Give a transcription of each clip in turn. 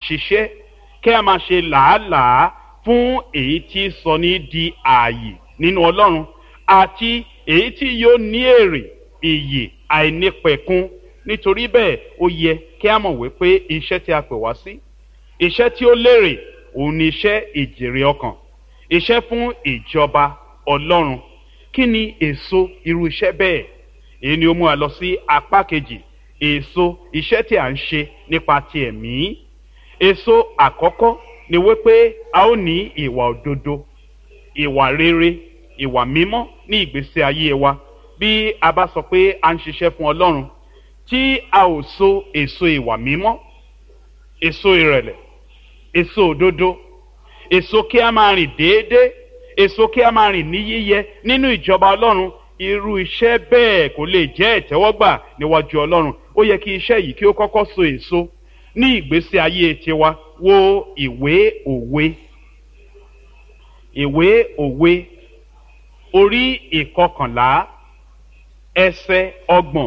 ṣiṣẹ́ kí a máa ṣe làálàá fún èyí tí sọ ní di ààyè nínú ọlọ́run àti èyí tí yóò ní èrè ìyè àìnípẹ̀kun nítorí bẹ́ẹ̀ ó yẹ kí a mọ̀ wípé iṣẹ́ tí a pè wá sí iṣẹ́ tí ó lérè òun ni iṣẹ́ ìjèrè ọkàn iṣẹ́ fún ìjọba ọlọ́run kí ni èso irú iṣẹ́ bẹ́ẹ̀ èyí ni ó mú wa lọ sí apá kejì èso iṣẹ́ tí a ń ṣe nípa ti ẹ̀mí èso àkọ́kọ́ ni wípé a ó ní ìwà òdodo ìwà rere ìwà mímọ́ ní ìgbésí ayé wa bí a bá sọ pé a ń ṣiṣẹ́ fún ọlọ́run tí a ò so èso ìwà mímọ́ èso ìrẹ̀lẹ̀ èso òdodo èso kí a máa rìn déédéé èso kí a máa rìn ní yíyẹ nínú ìjọba ọlọ́run irú iṣẹ́ bẹ́ẹ̀ kò lè jẹ́ ìtẹ́wọ́gbà níwájú ọlọ́run ó yẹ kí iṣẹ́ yìí kí ó kọ́kọ́ so èso ní ìgbésí ayé tiwa wo ìwé òwe ìwé òwe orí ìkọkànlá ẹsẹ ọgbọ̀n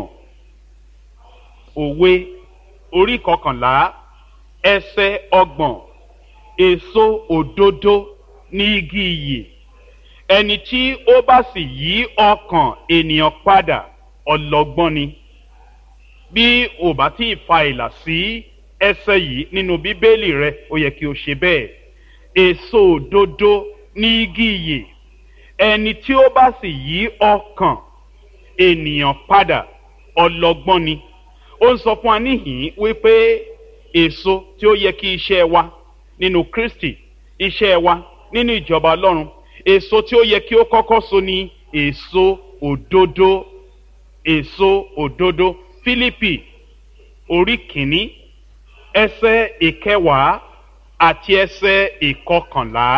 òwe orí ìkọkànlá ẹsẹ ọgbọ̀n èso òdodo ní igi iyè ẹni tí ó bá sì yí ọkàn ènìyàn padà ọlọgbọ́n ni bí ò bá tí ì fa ìlà sí ẹsẹ yìí nínú bíbélì rẹ ó yẹ kí o ṣe bẹ́ẹ̀ èso òdodo ní igi iyè ẹni tí ó bá sì yí ọkàn ènìyàn padà ọlọgbọ́n ni ó ń sọ fún wa níhìn wípé èso tí ó yẹ kí iṣẹ́ wa nínú kristi iṣẹ́ wa nínú ìjọba ọlọ́run èso tí ó yẹ kí ó kọ́kọ́ so ni èso òdodo èso òdodo fílípì orí kìíní ẹsẹ ìkẹwàá àti ẹsẹ ìkọkànlá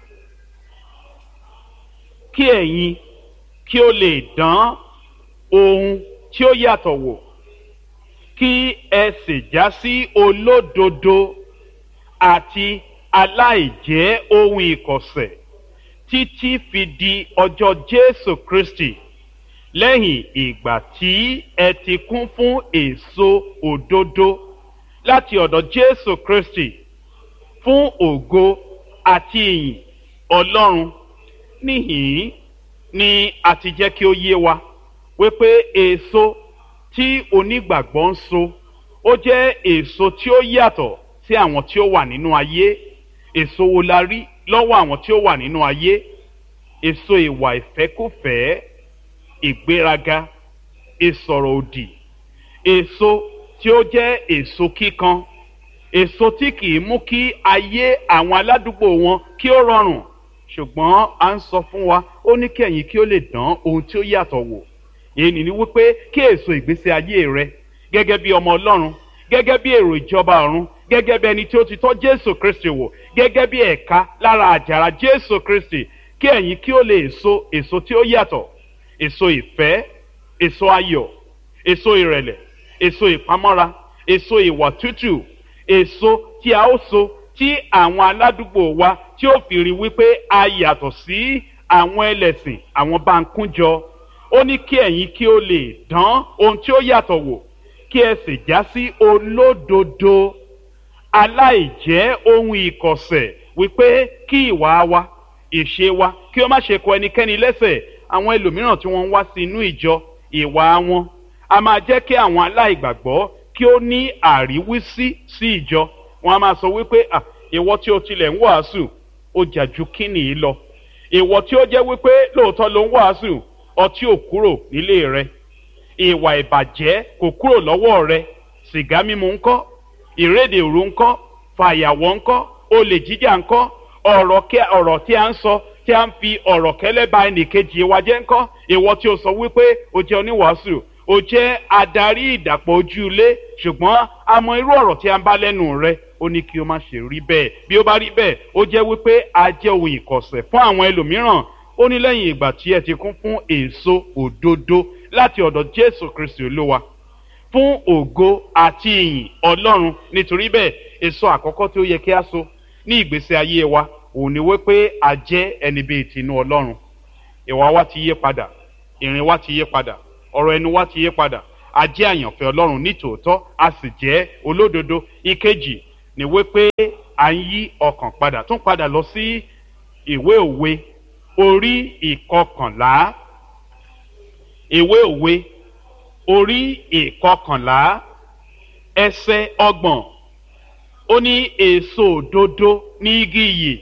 kí ẹ̀yin kí ó lè dán ohun tí ó yàtọ̀ wò kí ẹ sì já sí olódodo àti aláìjẹ́ ohun ìkọ̀sẹ̀ títí fi di ọjọ́ jésù kristi lẹ́yìn ìgbà tí ẹ ti kún fún èso òdodo láti ọ̀dọ̀ jésù kristi fún ògo àti ìyìn ọlọ́run níhìn ni a ti jẹ́ kí ó yé wa wípé èso tí onígbàgbọ́ ń so ó jẹ́ èso tí ó yàtọ̀ sí àwọn tí ó wà nínú ayé èso wo la rí lọ́wọ́ àwọn tí ó wà nínú ayé èso ìwà ìfẹ́kùfẹ́ ìgbéraga ìsọ̀rọ̀ òdì èso tí ó jẹ́ èso kíkan èso tí kì í mú kí ayé àwọn aládùúgbò wọn kí ó rọrùn ṣùgbọ́n a ń sọ fún wa ó ní kí ẹ̀yin kí ó lè dán ohun tí ó yàtọ̀ wò èyí ni wípé kí èso ìgbésí ayé rẹ gẹ́gẹ́ bí ọmọ ọlọ́run gẹ́gẹ́ bí èrò ìjọba ọ̀run gẹ́gẹ́ bí ẹni tí ó ti tọ́ jésù kristi wò gẹ́gẹ́ bí ẹ̀ka lára àjàrà jésù kristi kí ẹ̀yin kí ó lè so èso tí ó yàtọ̀ èso ìfẹ́ èso ayọ̀ èso ìrẹ̀lẹ̀ èso ìpamọ́ra èso ìwà tútù èso tí a ó so tí àwọn aládùúgbò wa tí ó fi rí wípé a yàtọ̀ sí àwọn ẹlẹ́sìn àwọn bá ń kúnjọ ó ní kí ẹ̀yin kí ó lè dán ohun tí ó yàtọ̀ wò kí ẹ sì já sí olódodo aláìjẹ́ ohun ìkọ̀sẹ̀ wípé kí ìwà wa ìṣe wa kí ó má ṣe kọ ẹnikẹ́ni lẹ́sẹ̀ àwọn ẹlòmíràn tí wọ́n ń wá sí inú ìjọ ìwà wọn a máa jẹ́ kí àwọn aláìgbàgbọ́ kí ó ní àríwísí sí ìjọ wọn a máa sọ wípé à ìwọ tí o tilẹ̀ ń wàásù ó jà ju kíni yìí lọ ìwọ tí ó jẹ́ wípé lóòótọ́ ló ń wàásù ọtí ò kúrò nílé rẹ ìwà ìbàjẹ́ kò kúrò lọ́wọ́ rẹ sìgá mímu ńkọ́ ìrédè òru ńkọ́ fàyàwọ́ ńkọ́ olè jíjà ńkọ́ ọ̀rọ̀ tí a ń sọ tí a ń fi ọ̀rọ̀ kẹ́lẹ́ ba ẹnìkejì wa jẹ́ ńkọ́ ìwọ tí o sọ wípé o jẹ́ oníwàásù o jẹ́ adarí ìdàpọ̀ ojú ilé ṣùgbọ́n a mọ irú ọ̀rọ̀ tí a ń bá lẹ́nu rẹ ó ní kí o má ṣe rí bẹ́ẹ̀ bí ó bá rí bẹ́ẹ̀ ó jẹ́ wípé a jẹ́ ohun ìkọ̀sẹ̀ fún àwọn ẹlòmíràn ó ní lẹ́yìn ìgbà tí ẹ ti kún fún èso òdodo láti ọ̀dọ̀ jésù kristi olúwa fún ògo àti ìyìn ọlọ́run nítorí bẹ́ẹ̀ èso àkọ́kọ́ tí ó yẹ kí a so ní ìgbésí ayé wa òun ni wípé a jẹ́ ẹni bíi tinú ọlọ́run ìwà wa ti yé padà ìrìn wa ti yé padà ọ̀rọ̀ ẹnu wa ti yé padà a jẹ́ àyànfẹ́ ọlọ́run nítòótọ́ a sì jẹ́ olódodo ìkejì ni wípé à ń yí ọkàn padà tún padà lọ sí ìwé òwe orí ìkọkànlá ìwé òwe orí ìkọkànlá ẹsẹ ọgbọ̀n ó ní èso òdodo ní igi iyì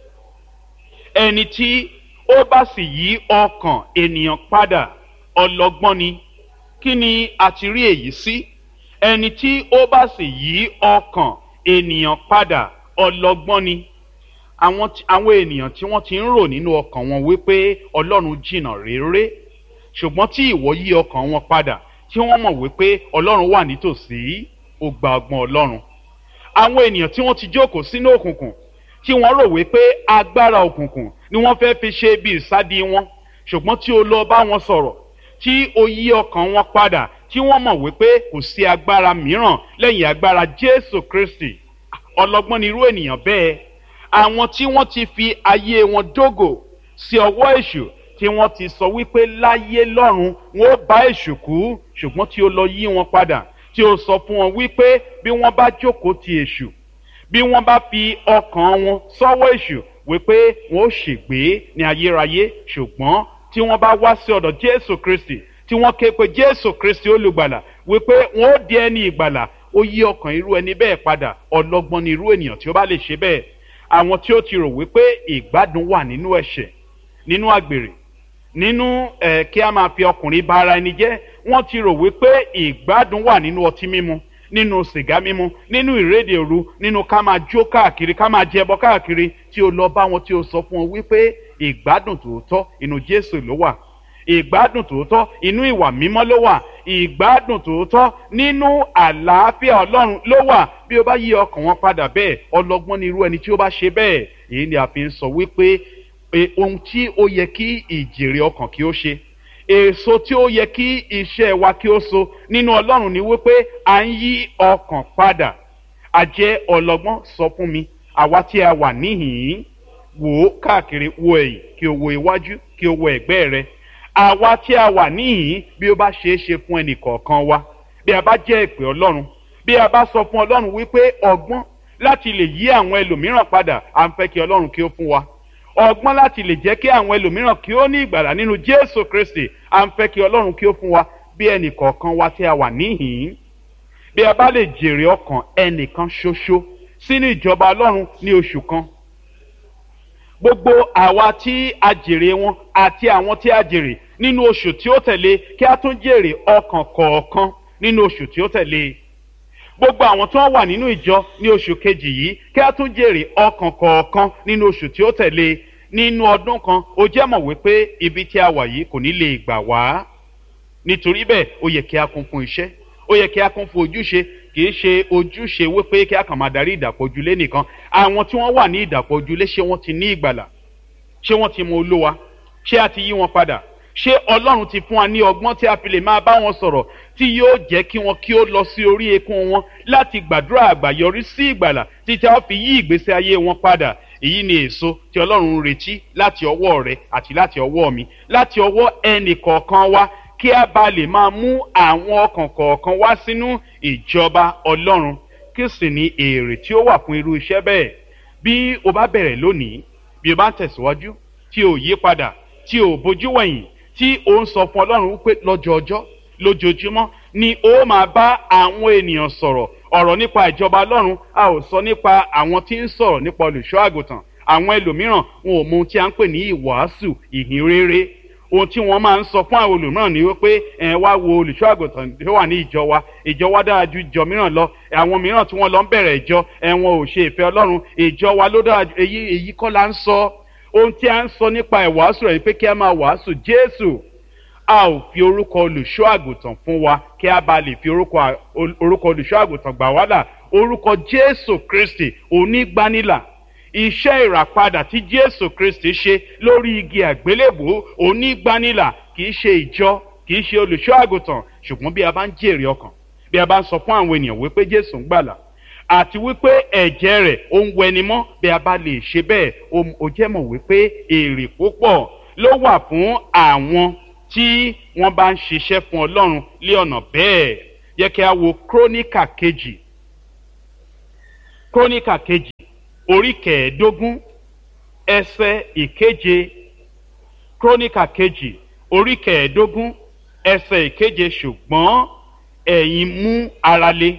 ẹni tí ó bá sì yí ọkàn ènìyàn padà ọlọgbọ́n ni kí ni a ti rí èyí sí ẹni tí ó bá sì yí ọkàn ènìyàn padà ọlọgbọ́n ni àwọn àwọn ènìyàn tí wọ́n ti ń rò nínú ọkàn wọn wípé ọlọ́run jìnnà réré ṣùgbọ́n tí ìwọ yí ọkàn wọn padà tí wọ́n mọ̀ wípé ọlọ́run wà nítòsí ó gba ọgbọ́n ọlọ́run àwọn ènìyàn tí wọ́n ti jókòó sínú òkùnkùn tí wọ́n rò wípé agbára òkùnkùn ni wọ́n fẹ́ fi ṣe bí ìsádi wọn ṣùgbọ́n tí o lọ bá wọn sọ̀rọ̀ tí o yí ọkàn wọn padà tí wọ́n mọ̀ wípé kò sí agbára mìíràn lẹ́yìn agbára jésù kristi ọlọ́gbọ́n ni irú ènìyàn bẹ́ẹ̀ àwọn tí wọ́n ti fi ayé wọn dógò sí ọwọ́ èṣù tí wọ́n ti sọ wípé láyé lọ́run wọn ó bá èṣù kú ṣùgbọ́n tí o lọ yí wọn padà tí o sọ fún wọn wípé bí wọ́n bá jókòó ti èṣù bí wọ́n bá fi ọkàn wọn sọ́wọ́ èṣù wípé wọn ó ṣègbé ní ayérayé ṣùgbọ́n tí wọ́n bá wá sí ọ̀dọ̀ jésù kristi tí wọ́n ké pe jésù kristi olùgbàlà wípé wọn ó di ẹni ìgbàlà ó yí ọkàn irú ẹni bẹ́ẹ̀ padà ọlọ́gbọ́n ni irú ènìyàn tí ó bá lè ṣe bẹ́ẹ̀ àwọn tí ó ti rò wípé ìgbádùn wà nínú ẹ̀ṣẹ̀ nínú àgbèrè nínú ẹ̀ kí a máa fi ọkùnrin bá ara ẹni jẹ́ wọ́n ti rò wípé ìgbádùn wà nínú ọtí mímu nínú sìgá mímu nínú ìrédè òru nínú ká máa jó káàkiri ká máa jẹbọ káàkiri tí o lọ bá wọn tí o sọ fún wọn wípé ìgbádùn tòótọ́ inú jésù ló wà ìgbádùn tòótọ́ inú ìwà mímọ́ ló wà ìgbádùn tòótọ́ nínú àlàáfíà ọlọ́run ló wà bí o bá yí ọkàn wọn padà bẹ́ẹ̀ ọlọ́gbọ́n ni irú ẹni tí ó bá ṣe bẹ́ẹ̀ èyí ni a fi ń sọ wípé ohun tí ó yẹ kí ìjèrè ọkàn kí ó ṣe èso tí ó yẹ kí iṣẹ́ wa kí ó so nínú ọlọ́run ni wípé à ń yí ọkàn padà àjẹ́ ọlọ́gbọ́n sọ fún mi àwa tí a wà níhìn-ín wò ó káàkiri wo ẹ̀yìn kí o wo iwájú kí o wo ẹ̀gbẹ́ rẹ àwa tí a wà níhìn-ín bí ó bá ṣeé ṣe fún ẹnì kọ̀ọ̀kan wa bí a bá jẹ́ ìpè ọlọ́run bí a bá sọ fún ọlọ́run wípé ọgbọ́n láti lè yí àwọn ẹlòmíràn padà à ń fẹ́ kí ọlọ́run kí ó fún wa ọgbọ́n láti lè jẹ́ kí àwọn ẹlòmíràn kí ó ní ìgbàlà nínú jésù kristi à ń fẹ́ kí ọlọ́run kí ó fún wa bí ẹnì kọ̀ọ̀kan wa tí a wà níhìn-ín bí a bá lè jèrè ọkàn ẹnìkan ṣoṣo sínú ìjọba ọlọ́run ní oṣù kan gbogbo àwa tí a jèrè wọn àti àwọn tí a jèrè nínú oṣù tí ó tẹ̀lé kí a tún jèrè ọkàn kọ̀ọ̀kan nínú oṣù tí ó tẹ̀lé gbogbo àwọn tí wọ́n wà nínú ìjọ ní oṣù kejì yìí kí a tún jèrè ọkàn kọ̀ọ̀kan nínú oṣù tí ó tẹ̀lé nínú ọdún kan ó jẹ́ mọ̀ wípé ibi tí a wà yìí kò ní lè gbà wá nítorí bẹ́ẹ̀ ó yẹ kí a kún fún iṣẹ́ ó yẹ kí a kún fún ojúṣe kì í ṣe ojúṣe wípé kí a kàn máa darí ìdàpọ̀ ojúlé nìkan àwọn tí wọ́n wà ní ìdàpọ̀ ojúlé ṣé wọ́n ti ní ìgbàlà ṣé wọ́n ti mọ olówa ṣé a ti yí wọn padà ṣé ọlọ́run ti fún wa ní ọgbọ́n tí a fi lè máa bá wọn sọ̀rọ̀ tí yóò jẹ́ kí wọn kí ó lọ sí orí eékún wọn láti gbàdúrà àgbàyọrí sí ìgbàlà títí a fi yí ìgbésí ayé wọn padà èyí ni èso tí ọlọ́run ń retí láti ọwọ́ rẹ àti láti ọwọ́ mi láti ọwọ́ ẹnì kọ̀ọ̀kan wa kí a bá lè máa mú àwọn ọkàn kọ̀ọ̀kan wá sínú ìjọba ọlọ́run kí sì ní èrè tí ó wà fún irú iṣẹ́ bẹ́ẹ̀ bí o bá bẹ̀rẹ̀ lónìí bí o bá ń tẹ̀síwájú tí o yí padà tí o bójú wẹ̀yìn tí o ń sọ fún ọlọ́run wípé lọ́jọ́ ọjọ́ lójoojúmọ́ ni o máa bá àwọn ènìyàn sọ̀rọ̀ ọ̀rọ̀ nípa ìjọba ọlọ́run a ò sọ nípa àwọn tí ń sọ̀rọ̀ nípa olùṣọ́ àgùntàn àwọn ẹlòmíràn wọn ò mọ ohun tí a ń pè ní ìwàásù ìhìn rere ohun tí wọ́n máa ń sọ fún àwọn olùmíràn ni wípé ẹ wá wo olùṣọ́ àgùntàn tó wà ní ìjọ wa ìjọ wa dára ju ìjọ mìíràn lọ àwọn mìíràn tí wọ́n lọ ń bẹ̀rẹ̀ ìjọ ẹ wọn ò ṣe ìfẹ́ ọlọ́run ìjọ wa ló dára ju èyí èyí kọ́ la ń sọ ohun tí a ń sọ nípa ìwàásù rẹ̀ pé kí a máa wàásù jésù a ò fi orúkọ olùṣọ́ àgùntàn fún wa kí a bá lè fi orúkọ olùṣọ́ àgùntàn gbà wá là orúkọ jésù kristi onígbanilà iṣẹ́ ìràpadà tí jésù kristi ṣe lórí igi àgbélébò onígbanilà kì í ṣe ìjọ kì í ṣe olùṣọ́ àgùntàn ṣùgbọ́n bí a bá ń jèrè ọkàn bí a bá ń sọ fún àwọn ènìyàn wípé jésù ń gbàlà àti wípé ẹ̀jẹ̀ rẹ̀ ó ń wẹni mọ́ bí a bá lè ṣe bẹ́ẹ̀ ó jẹ́ mọ̀ wípé èrè púpọ̀ ló wà fún àwọn tí wọ́n bá ń ṣiṣẹ́ fún ọlọ́run lé ọ̀nà bẹ́ẹ̀ yẹ kí a wo króníkà kejì króníkà kejì orí kẹẹ̀ẹ́dógún ẹsẹ̀ ìkeje króníkà kejì orí kẹẹ̀ẹ́dógún ẹsẹ̀ ìkeje ṣùgbọ́n ẹ̀yin mú ara le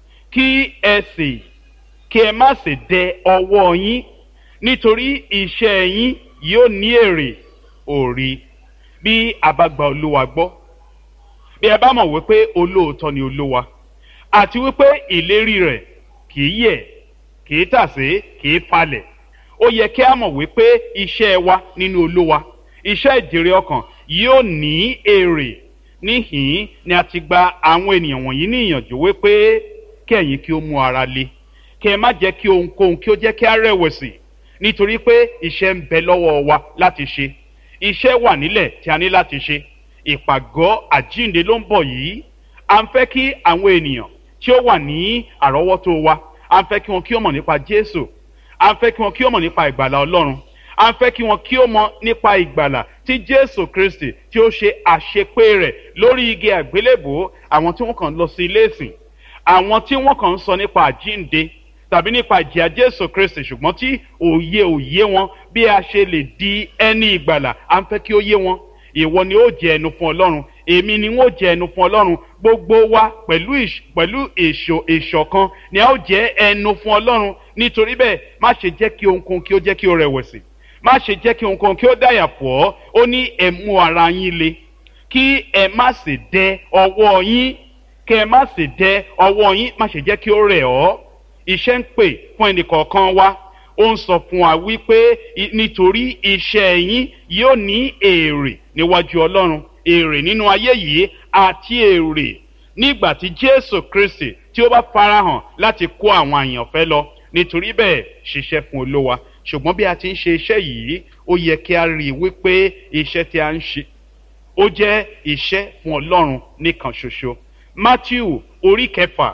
kí ẹ sì kí ẹ má sì dẹ ọwọ́ yín nítorí iṣẹ́ yín yóò ní èrè òrì bí a bá gba olúwa gbọ́ bí ẹ bá mọ̀ wípé olóòótọ́ ni olúwa àti wípé ìlérí rẹ̀ kì í yẹ̀ kì í tàsé kì í falẹ̀ ó yẹ kí a mọ̀ wípé iṣẹ́ wa nínú olúwa iṣẹ́ ìjèrè ọkàn yóò ní èrè níhìn ni a ti gba àwọn ènìyàn wọ̀nyí ní ìyànjú wípé kí ẹ̀yin kí ó mú ara le kí ẹ má jẹ́ kí ohunkóhun kí ó jẹ́ kí a rẹ̀wẹ̀sì nítorí pé iṣẹ́ ń bẹ lọ́wọ́ wa láti ṣe iṣẹ́ wà nílẹ̀ tí a ní láti ṣe ìpàgọ́ àjínde ló ń bọ̀ yìí à ń fẹ́ kí àwọn ènìyàn tí ó wà ní àrọ́wọ́tó wa à ń fẹ́ kí wọn kí ó mọ̀ nípa Jésù à ń fẹ́ kí wọn kí ó mọ̀ nípa ìgbàlà Ọlọ́run à ń fẹ́ kí wọn kí ó mọ̀ nípa ìgbàlà tí Jésù Kristi tí ó ṣe àṣepé rẹ̀ lórí igi àgbélébò àwọn tí wọ́n kàn lọ sí ilé ìsìn àwọn tí wọ́n kàn ń sọ nípa àjínde tàbí nípa ìjìyà Jésù Kristi ṣùgbọ́n tí òye òye wọn bí a ṣe lè di ẹni ìgbàlà à ń fẹ́ kí ó yé wọn ìwọ ni ó jẹ ẹnu fún Ọlọ́run èmi ni wọ́n jẹ ẹnu fún Ọlọ́run gbogbo wa pẹ̀lú pẹ̀lú èso ìṣọ̀kan ni a ó jẹ ẹnu fún Ọlọ́run nítorí bẹ́ẹ̀ má ṣe jẹ́ kí ohunkóhun kí ó jẹ́ kí ó rẹ̀wẹ̀sì má ṣe jẹ́ kí ohunkóhun kí ó dàyà pọ̀ ó ní ẹ mú ara yín le kí ẹ má sì dẹ ọwọ́ yín kí ẹ má sì dẹ ọwọ́ yín má ṣe jẹ́ kí ó rẹ̀ ọ́ iṣẹ́ ń pè fún ẹnìkọ̀ọ̀kan wa ó ń sọ fún wa wípé nítorí iṣẹ́ yín yóò ní èrè níwájú Ọlọ́run èrè nínú ayé yìí àti èrè nígbà tí Jésù Kristi tí ó bá farahàn láti kó àwọn àyànfẹ́ lọ nítorí bẹ́ẹ̀ ṣiṣẹ́ fún Olúwa ṣùgbọ́n bí a ti ń ṣe iṣẹ́ yìí ó yẹ kí a rí i wípé iṣẹ́ tí a ń ṣe ó jẹ́ iṣẹ́ fún Ọlọ́run nìkan ṣoṣo Matthew orí kẹfà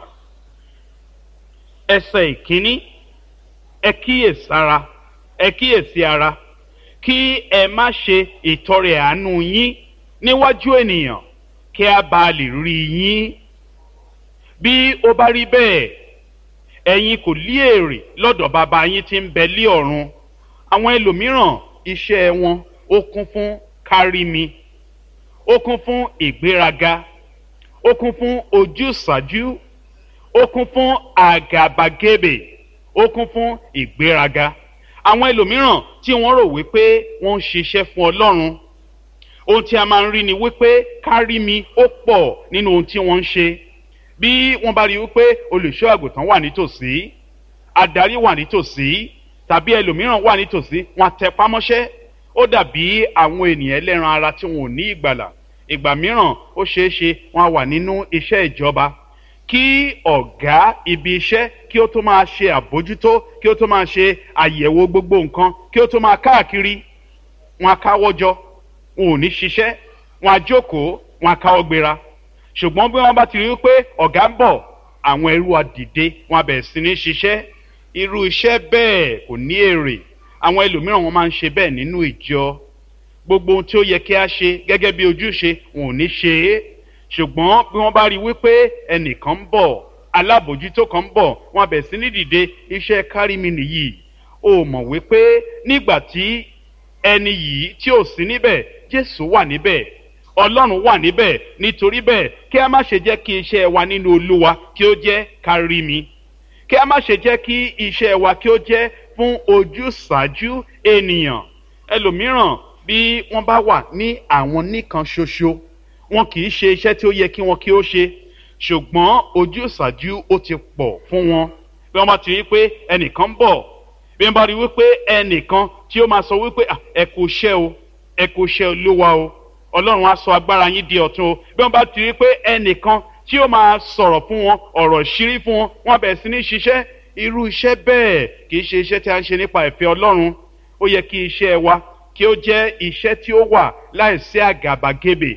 ẹsẹ̀ ìkíní ẹ kíyèsára ẹ kíyèsí ara kí ẹ má ṣe ìtọrẹ àánú yín níwájú ènìyàn kí a bá lè rí yín bí ó bá rí bẹ́ẹ̀ ẹ̀yin kò lí èrè lọ́dọ̀ bàbá yín tí ń bẹ lí ọ̀run àwọn ẹlòmíràn iṣẹ́ wọn ó kún fún kárí mi ó kún fún ìgbéraga ó kún fún ojúsàájú ó kún fún àgàbàgebè ó kún fún ìgbéraga àwọn ẹlòmíràn tí wọ́n rò wípé wọ́n ń ṣiṣẹ́ fún Ọlọ́run ohun tí a máa ń rí ni wípé kárí mi ó pọ̀ nínú ohun tí wọ́n ń ṣe bí wọ́n bá rí wípé olùṣọ́ àgùntàn wà nítòsí adarí wà nítòsí tàbí ẹlòmíràn wà nítòsí wọ́n tẹpá mọ́ṣẹ́ ó dàbí àwọn ènìyàn ẹlẹ́ran ara tí wọn ò ní ìgbàlà ìgbà mìíràn ó ṣeé ṣe wọ́n wà nínú iṣẹ́ ìjọba kí ọ̀gá ibi iṣẹ́ kí ó tó máa ṣe àbójútó kí ó tó máa ṣe àyẹ̀wò gbogbo nǹkan kí ó tó máa káàkiri wọn á káwọ́ jọ wọn ò ní ṣiṣẹ́ wọn á jókòó wọn á káwọ́ gbéra ṣùgbọ́n bí wọ́n bá ti rí i pé ọ̀gá ń bọ̀ àwọn ẹrú á dìde wọn á bẹ̀rẹ̀ sí ní ṣiṣẹ́ irú iṣẹ́ bẹ́ẹ̀ kò ní èrè àwọn ẹlòmíràn wọn máa ń ṣe bẹ́ẹ̀ nínú ìjọ gbogbo ohun tí ó yẹ kí a ṣe gẹ́gẹ́ bí ojúṣe wọn ò ní ṣe é ṣùgbọ́n bí wọ́n bá rí i wípé ẹnìkan ń bọ̀ alábòjútó kan ń bọ̀ wọn bẹ̀ sí ní dìde iṣẹ́ kárími nìyí o mọ̀ wípé nígbà tí ẹni yìí tí ò sí níbẹ̀ Jésù wà níbẹ̀ Ọlọ́run wà níbẹ̀ nítorí bẹ́ẹ̀ kí a má ṣe jẹ́ kí iṣẹ́ wa nínú Olúwa kí ó jẹ́ kárími kí a má ṣe jẹ́ kí iṣẹ́ wa kí ó jẹ́ fún ojúsàájú ènìyàn ẹlòmíràn bí wọ́n bá wà ní àwọn nìkan ṣoṣo wọn kì í ṣe iṣẹ́ tí ó yẹ kí wọn kí ó ṣe ṣùgbọ́n ojúsàájú ó ti pọ̀ fún wọn bí wọ́n bá ti rí pé ẹnìkan ń bọ̀ bí wọ́n bá rí wípé ẹnìkan tí ó máa sọ wípé ẹ kò ṣẹ́ o ẹ kò ṣẹ́ olúwa o ọlọ́run á sọ agbára yín di ọ̀tun o bí wọ́n bá ti rí pé ẹnìkan tí ó máa sọ̀rọ̀ fún wọn ọ̀rọ̀ ṣírí fún wọn wọ́n bẹ̀rẹ̀ sí ní ṣiṣẹ́ irú iṣẹ́ bẹ́ẹ̀ kì í ṣe iṣẹ́ tí a ń ṣe nípa ìfẹ́ ọlọ́run ó yẹ kí iṣẹ́ wa kí ó jẹ́ iṣẹ́ tí ó wà láìsí àgàbàgebè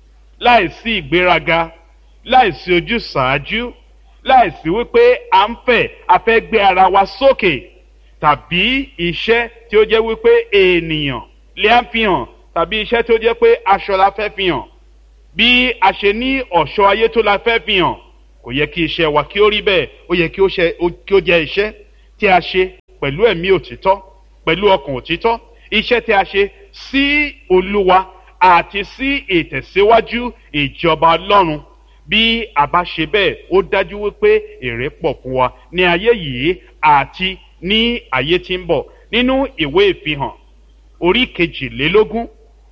láìsí ìgbéraga láìsí ojúsàájú láìsí wípé à ń fẹ́ a fẹ́ gbé ara wa sókè tàbí iṣẹ́ tí ó jẹ́ wípé ènìyàn lè á fi hàn tàbí iṣẹ́ tí ó jẹ́ pé aṣọ la fẹ́ fi hàn bí a ṣe ní ọ̀ṣọ́ ayé tó la fẹ́ fi hàn kò yẹ kí iṣẹ́ wa kí ó rí bẹ́ẹ̀ ó yẹ kí ó jẹ́ iṣẹ́ tí a ṣe pẹ̀lú ẹ̀mí òtítọ́ pẹ̀lú ọkàn òtítọ́ iṣẹ́ tí a ṣe sí olúwa àti sí ìtẹ̀síwájú ìjọba ọlọ́run bí a bá ṣe bẹ́ẹ̀ ó dájú wípé èrè pọ̀ fún wa ní ayé yìí àti ní ayé tí ń bọ̀ nínú ìwé ìfihàn orí kejìlélógún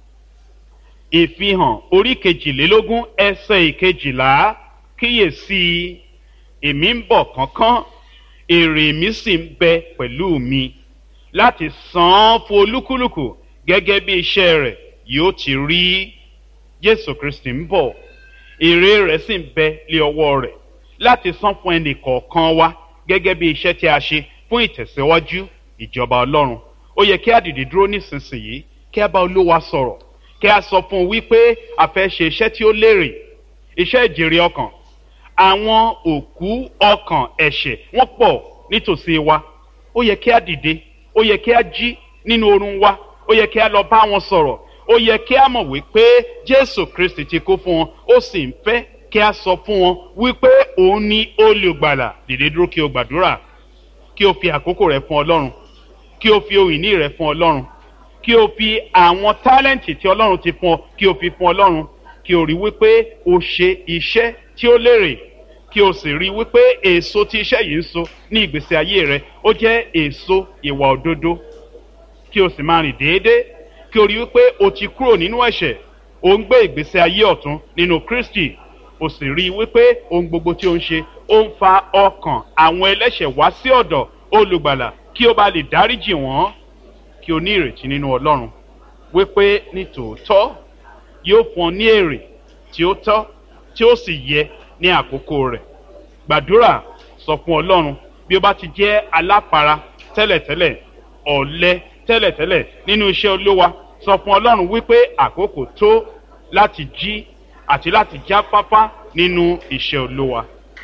ìfihàn orí kejìlélógún ẹsẹ̀ ìkejìlá kíyèsí èmi ń bọ̀ kánkán èrè mi sì ń bẹ pẹ̀lú mi láti san án fún olúkúlùkù gẹ́gẹ́ bí iṣẹ́ rẹ̀ yóò ti rí jésù kristi ń bọ̀ èrè rẹ̀ sì ń bẹ lé ọwọ́ rẹ̀ láti san fún ẹnì kọ̀ọ̀kan wa gẹ́gẹ́ bí iṣẹ́ tí a ṣe fún ìtẹ̀síwájú ìjọba ọlọ́run ó yẹ kí a dìde dúró nísinsìnyí kí a bá olúwa sọ̀rọ̀ kí a sọ fún un wípé a fẹ́ ṣe iṣẹ́ tí ó lérè iṣẹ́ ìjèrè ọkàn àwọn òkú ọkàn ẹ̀ṣẹ̀ wọ́n pọ̀ nítòsí wa ó yẹ kí a dìde ó yẹ kí a jí nínú oorun wa ó yẹ kí a lọ bá wọn sọ̀rọ̀ ó yẹ kí a mọ̀ wípé jésù kristi ti kú fún wọn ó sì ń fẹ́ kí a sọ fún wọn wípé òun ni olùgbàlà dìde dúró kí o gbàdúrà kí o fi àkókò rẹ fún ọlọ́run kí o fi ohun ìní rẹ fún ọlọ́run kí o fi àwọn tálẹ́ǹtì tí ọlọ́run ti fún ọ kí o fi fún ọlọ́run kí o rí wípé o ṣe iṣẹ́ tí ó lérè kí o sì rí wípé èso tí iṣẹ́ yìí ń so ní ìgbésí ayé rẹ ó jẹ́ èso ìwà òdodo kí o sì máa rìn déédéé kí o rí wípé o ti kúrò nínú ẹ̀ṣẹ̀ o ń gbé ìgbésí ayé ọ̀tún nínú kristi o sì rí wípé ohun gbogbo tí o ń ṣe ó ń fa ọkàn àwọn ẹlẹ́ṣẹ̀ wá sí ọ̀dọ̀ olùgbàlà kí o bá lè dáríjì wọ́n kí o ní ìrètí nínú ọlọ́run wípé ní tòótọ́ yóò fún ọ ní èrè tí ó tọ́ tí ó sì yẹ ní àkókò rẹ̀ gbàdúrà sọ fún ọlọ́run bí o bá ti jẹ́ alápara tẹ́lẹ̀tẹ́lẹ̀ ọ̀lẹ tẹ́lẹ̀tẹ́lẹ̀ nínú iṣẹ́ olówa sọ fún ọlọ́run wípé àkókò tó láti jí àti láti jáfáfá nínú iṣẹ́ olówa.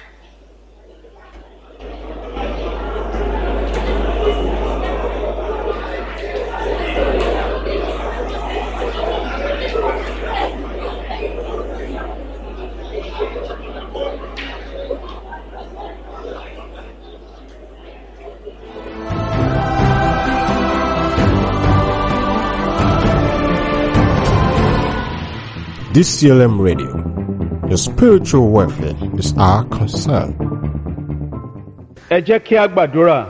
DCLM Radio. Your spiritual welfare is our concern. ẹ jẹ́ kí a gbàdúrà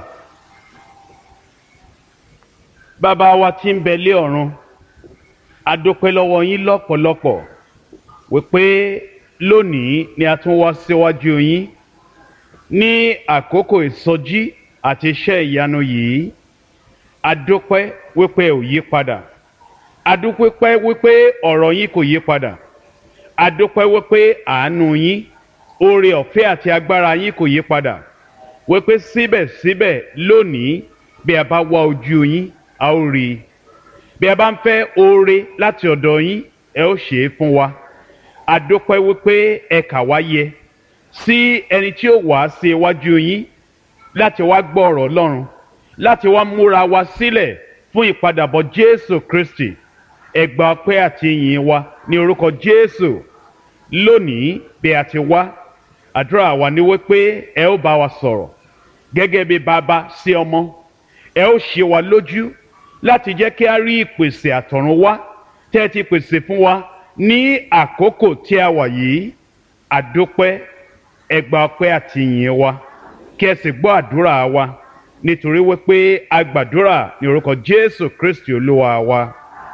bàbá wa tí ń bẹ lé ọ̀run a dúpẹ́ lọ́wọ́ yín lọ́pọ̀lọpọ̀ wípé lónìí ni a tún wá síwájú yín ní àkókò ìsọjí àti iṣẹ́ ìyanu yìí a dúpẹ́ wípé ò yí padà adúpẹ́ wípé ọ̀rọ̀ yín kò yí padà adúpẹ́ wípé àánú yín oore ọ̀fẹ́ àti agbára yín kò yí padà wípé síbẹ̀síbẹ̀ lónìí bí a bá wá ojú yín a ó rí i bí a bá ń fẹ́ oore láti ọ̀dọ̀ yín ẹ ó ṣe é fún wa adúpẹ́ wípé ẹ kà wá yẹ sí ẹni tí ó wá sí iwájú yín láti wá gbọ́ ọ̀rọ̀ ọlọ́run láti wá múra wa sílẹ̀ fún ìpadàbọ̀ jésù kristi ẹ gba ọpẹ́ àti ìyìn wa ní orúkọ jésù lónìí bí a ti wá àdúrà wa ni wípé ẹ ó bá wa sọ̀rọ̀ gẹ́gẹ́ bí bàbá sí ọmọ ẹ ó ṣe wa lójú láti jẹ́ kí a rí ìpèsè àtọ̀run wá tẹ́ ẹ ti pèsè fún wa ní àkókò tí a wà yìí àdópẹ́ ẹ gba ọpẹ́ àti ìyìn wa kí ẹ sì gbọ́ àdúrà wa nítorí wípé a gbàdúrà ní orúkọ jésù kristi olúwa wa.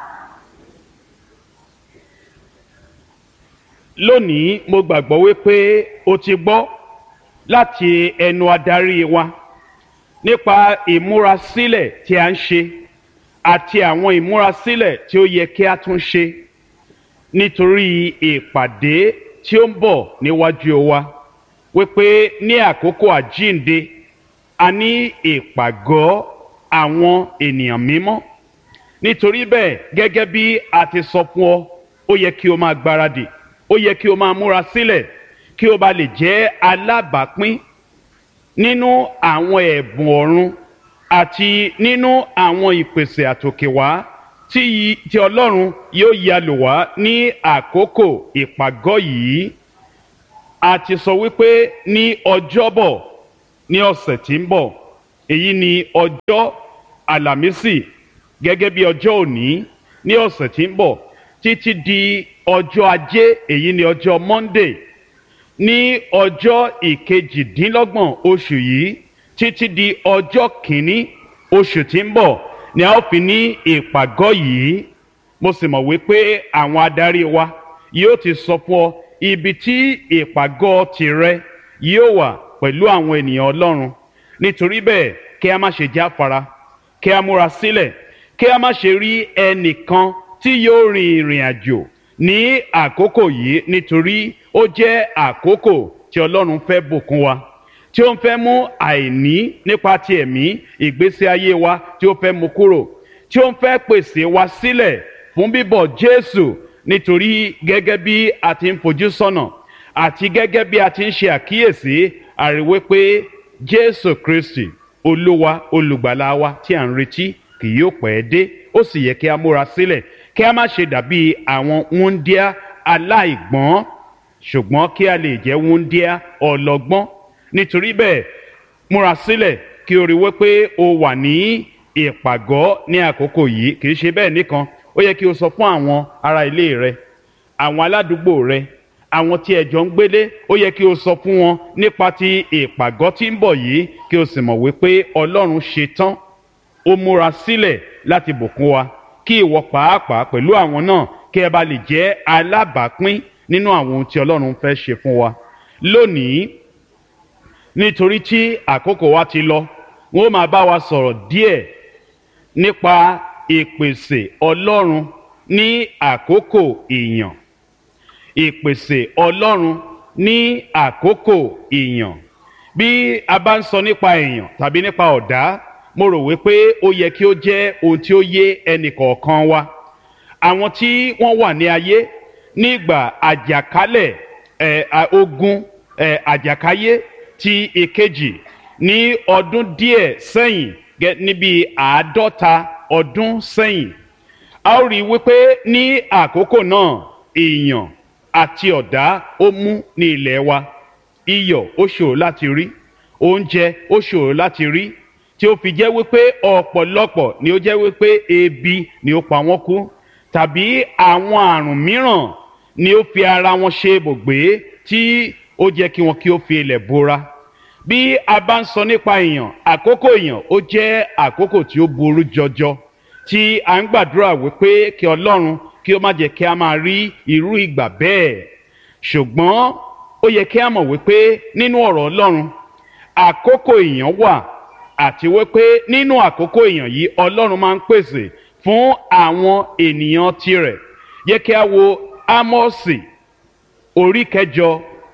lónìí mo gbàgbọ́ wípé o ti gbọ́ láti ẹnu adarí wa nípa ìmúrasílẹ̀ tí a ń ṣe àti àwọn ìmúrasílẹ̀ tí ó yẹ kí a tún ṣe nítorí ìpàdé tí ó ń bọ̀ níwájú wa wípé ní àkókò àjínde a ní ìpàgọ́ àwọn ènìyàn mímọ́ nítorí bẹ́ẹ̀ gẹ́gẹ́ bí a ti sọ fún ọ ó yẹ kí o máa gbáradì ó yẹ kí o máa múra sílẹ̀ kí o bá lè jẹ́ alábàápín nínú àwọn ẹ̀bùn ọ̀run àti nínú àwọn ìpèsè àtòkèwá tí tí ọlọ́run yóò ya lò wá ní àkókò ìpàgọ́ yìí a ti sọ wípé ní ọjọ́bọ̀ ní ọ̀sẹ̀ tí ń bọ̀ èyí ni ọjọ́ àlàmísì gẹ́gẹ́ bí ọjọ́ òní ní ọ̀sẹ̀ tí ń bọ̀ títí di ọjọ́ ajé èyí ni ọjọ́ monday ní ọjọ́ ìkejìdínlọ́gbọ̀n oṣù yìí títí di ọjọ́ kìíní oṣù tí ń bọ̀ ni a ó fi ní ìpàgọ́ yìí mo sì mọ̀ wípé àwọn adarí wa yóò ti sọ fún ọ ibi tí ìpàgọ́ tirẹ̀ yóò wà pẹ̀lú àwọn ènìyàn ọlọ́run nítorí bẹ́ẹ̀ kí a má ṣe jáfara kí a múra sílẹ̀ kí a má ṣe rí ẹnìkan tí yóò rin ìrìn àjò ní àkókò yìí nítorí ó jẹ́ àkókò tí ọlọ́run fẹ́ bùkún wa tí ó ń fẹ́ mú àìní nípa ti ẹ̀mí ìgbésí ayé wa tí ó fẹ́ mú kúrò tí ó ń fẹ́ pèsè wa sílẹ̀ fún bíbọ̀ jésù nítorí gẹ́gẹ́ bí a ti ń fojú sọ́nà àti gẹ́gẹ́ bí a ti ń ṣe àkíyèsí àríwé pé jésù kristi olúwa olùgbàlà wa tí à ń retí kì yóò pẹ́ dé ó sì yẹ kí a múra sílẹ̀ kí a má ṣe dàbí àwọn wúńdíá aláìgbọ́n ṣùgbọ́n kí a lè jẹ́ wúńdíá ọlọ́gbọ́n nítorí bẹ́ẹ̀ múra sílẹ̀ kí o rí wípé o wà ní ìpàgọ́ ní àkókò yìí kì í ṣe bẹ́ẹ̀ nìkan ó yẹ kí o sọ fún àwọn ará ilé rẹ àwọn aládùúgbò rẹ àwọn tí ẹjọ ń gbélé ó yẹ kí o sọ fún wọn nípa ti ìpàgọ́ tí ń bọ̀ yìí kí o sì mọ̀ wípé ọlọ́run ṣe tán ó múra sílẹ̀ láti bùkún wa kí ìwọ pàápàá pẹ̀lú àwọn náà kí ẹ bá lè jẹ́ alábàápín nínú àwọn ohun tí ọlọ́run fẹ́ ṣe fún wa lónìí nítorí tí àkókò wa ti lọ wọn ó máa bá wa sọ̀rọ̀ díẹ̀ nípa ìpèsè ọlọ́run ní àkókò ìyàn ìpèsè ọlọ́run ní àkókò ìyàn bí a bá ń sọ nípa èèyàn tàbí nípa ọ̀dá mo rò wípé ó yẹ kí ó jẹ́ ohun tí ó yé ẹnì kọ̀ọ̀kan wa àwọn tí wọ́n wà ní ayé nígbà àjàkálẹ̀ ẹ̀ ogun ẹ̀ àjàkáyé ti ìkejì ní ọdún díẹ̀ sẹ́yìn níbi àádọ́ta ọdún sẹ́yìn a ó rí i wípé ní àkókò náà èèyàn àti ọ̀dá ó mú ní ilẹ̀ wa iyọ̀ ó ṣòro láti rí oúnjẹ ó ṣòro láti rí tí ó fi jẹ́ wípé ọ̀pọ̀lọpọ̀ ni ó jẹ́ wípé ebi ni ó pa wọ́n kú tàbí àwọn àrùn mìíràn ni ó fi ara wọn ṣe ibùgbé tí ó jẹ́ kí wọn kí ó fi ilẹ̀ bora bí a bá ń sọ nípa èèyàn àkókò èèyàn ó jẹ́ àkókò tí ó burú jọjọ tí a ń gbàdúrà wípé kí ọlọ́run kí ó má jẹ́ kí a máa rí irú ìgbà bẹ́ẹ̀ ṣùgbọ́n ó yẹ kí a mọ̀ wípé nínú ọ̀rọ̀ ọlọ́run àkókò èèyàn wà àti wípé nínú àkókò èèyàn yìí ọlọ́run máa ń pèsè fún àwọn ènìyàn tirẹ̀ yẹ kí a wo ámọ́ọ̀sì orí kẹjọ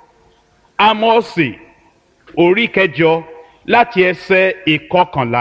ámọ́ọ̀sì orí kẹjọ láti ẹsẹ̀ ìkọkànlá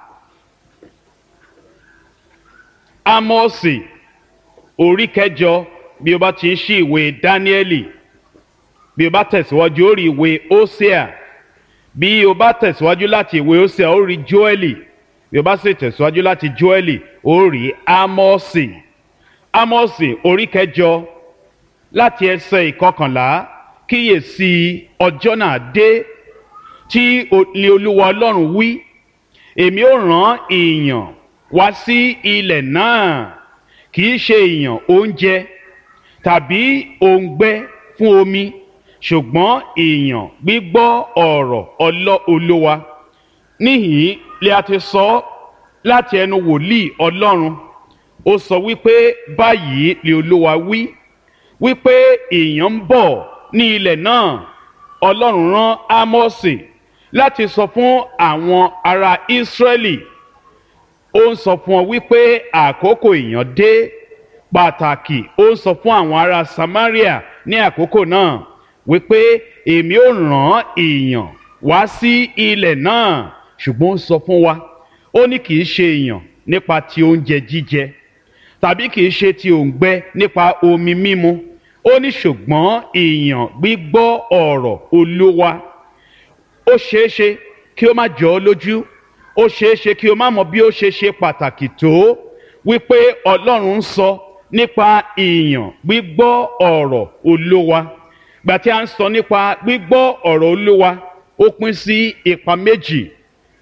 ámọ́ọ̀sì orí kẹjọ bí o bá ti ń ṣí ìwé dáníẹ́lì bí o bá tẹ̀síwájú ó rí ìwé ósíà bí o bá tẹ̀síwájú láti ìwé ósíà ó rí jóẹ́lì bí o bá sì tẹ̀síwájú láti jóẹ́lì ó rí ámọ́ọ̀sì ámọ́ọ̀sì orí kẹjọ láti ẹsẹ̀ ìkọkànlá kíyèsí ọjọ́ náà dé tí ni olúwa ọlọ́run wí èmi ó rán èèyàn wá sí ilẹ̀ náà kì í ṣe èèyàn oúnjẹ tàbí òǹgbẹ fún omi ṣùgbọ́n èèyàn gbígbọ́ ọ̀rọ̀ ọlọ́ olúwa níhìn lè a ti sọ láti ẹnu wòlíì ọlọ́run ó sọ wípé báyìí lè olúwa wí wípé èèyàn ń bọ̀ ní ilẹ̀ náà ọlọ́run rán ámọ́sì láti sọ fún àwọn ará ísírẹ́lì ó ń sọ fún ọ wípé àkókò èèyàn dé pàtàkì ó ń sọ fún àwọn ará samaria ní àkókò náà wípé èmi ò rán èèyàn wá sí ilẹ̀ náà ṣùgbọ́n ó sọ fún wa ó ní kì í ṣe èèyàn nípa ti oúnjẹ jíjẹ tàbí kì í ṣe ti òǹgbẹ nípa omi mímu ó ní ṣùgbọ́n èèyàn gbígbọ́ ọ̀rọ̀ olúwa ó ṣeé ṣe kí ó má jọ ọ́ lójú ó ṣeé ṣe kí o má mọ bí ó ṣe ṣe pàtàkì tó wípé ọlọ́run ń sọ nípa èèyàn gbígbọ́ ọ̀rọ̀ olúwa gbà tí a ń sọ nípa gbígbọ́ ọ̀rọ̀ olúwa ó pín sí ipa méjì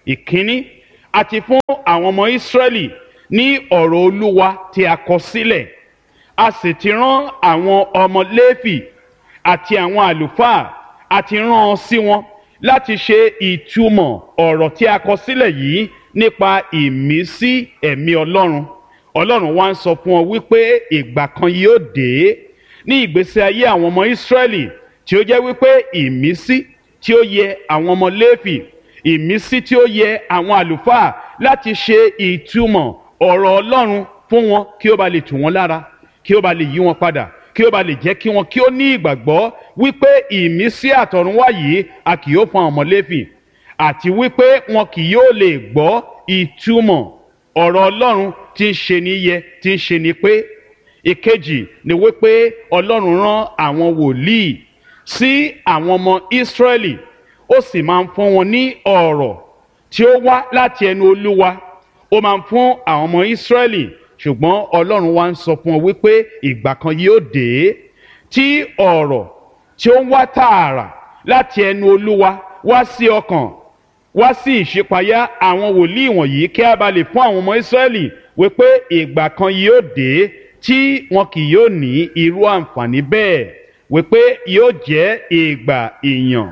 ìkíní àti fún àwọn ọmọ ìsírẹ́lì ní ọ̀rọ̀ olúwa tí a kọ sílẹ̀ a sì ti rán àwọn ọmọ léfì àti àwọn àlùfáà àti rán ọ sí wọn láti ṣe ìtumọ̀ ọ̀rọ̀ tí a kọ sílẹ̀ yìí nípa ìmísí ẹ̀mí ọlọ́run ọlọ́run wá ń sọ fún ọ wípé ìgbà kan yóò dé ní ìgbésí ayé àwọn ọmọ ìsírẹ́lì tí ó jẹ́ wípé ìmísí tí ó yẹ àwọn ọmọ léfì ìmísí tí ó yẹ àwọn àlùfáà láti ṣe ìtumọ̀ ọ̀rọ̀ ọlọ́run fún wọn kí ó ba lè tù wọ́n lára kí ó ba lè yí wọn padà kí ó ba lè jẹ́ kí wọn kí ó ní ìgbàgbọ́ wípé ìmísí àtọ̀runwá yìí a kì yóò fún àwọn ọmọ léfì àti wípé wọn kì yóò lè gbọ́ ìtumọ̀ ọ̀rọ̀ ọlọ́run tí ń ṣe ní yẹ tí ń ṣe ní pé ìkejì ni wípé ọlọ́run rán àwọn wòlíì sí àwọn ọmọ ìsírẹ́lì ó sì máa ń fún wọn ní ọ̀rọ̀ tí ó wá láti ẹnu olúwa ó máa ń fún àwọn ọmọ ìsírẹ́lì ṣùgbọ́n ọlọ́run wá ń sọ fún ọ wípé ìgbà kan yóò dé tí ọ̀rọ̀ tí ó ń wá tààrà láti ẹnu olúwa wá sí ọkàn wá sí ìṣípayá àwọn wòlíì wọ̀nyí kí a bá lè fún àwọn ọmọ ìsírẹ́lì wípé ìgbà kan yóò dé tí wọn kì yóò ní irú àǹfààní bẹ́ẹ̀ wípé yóò jẹ́ ìgbà ìyàn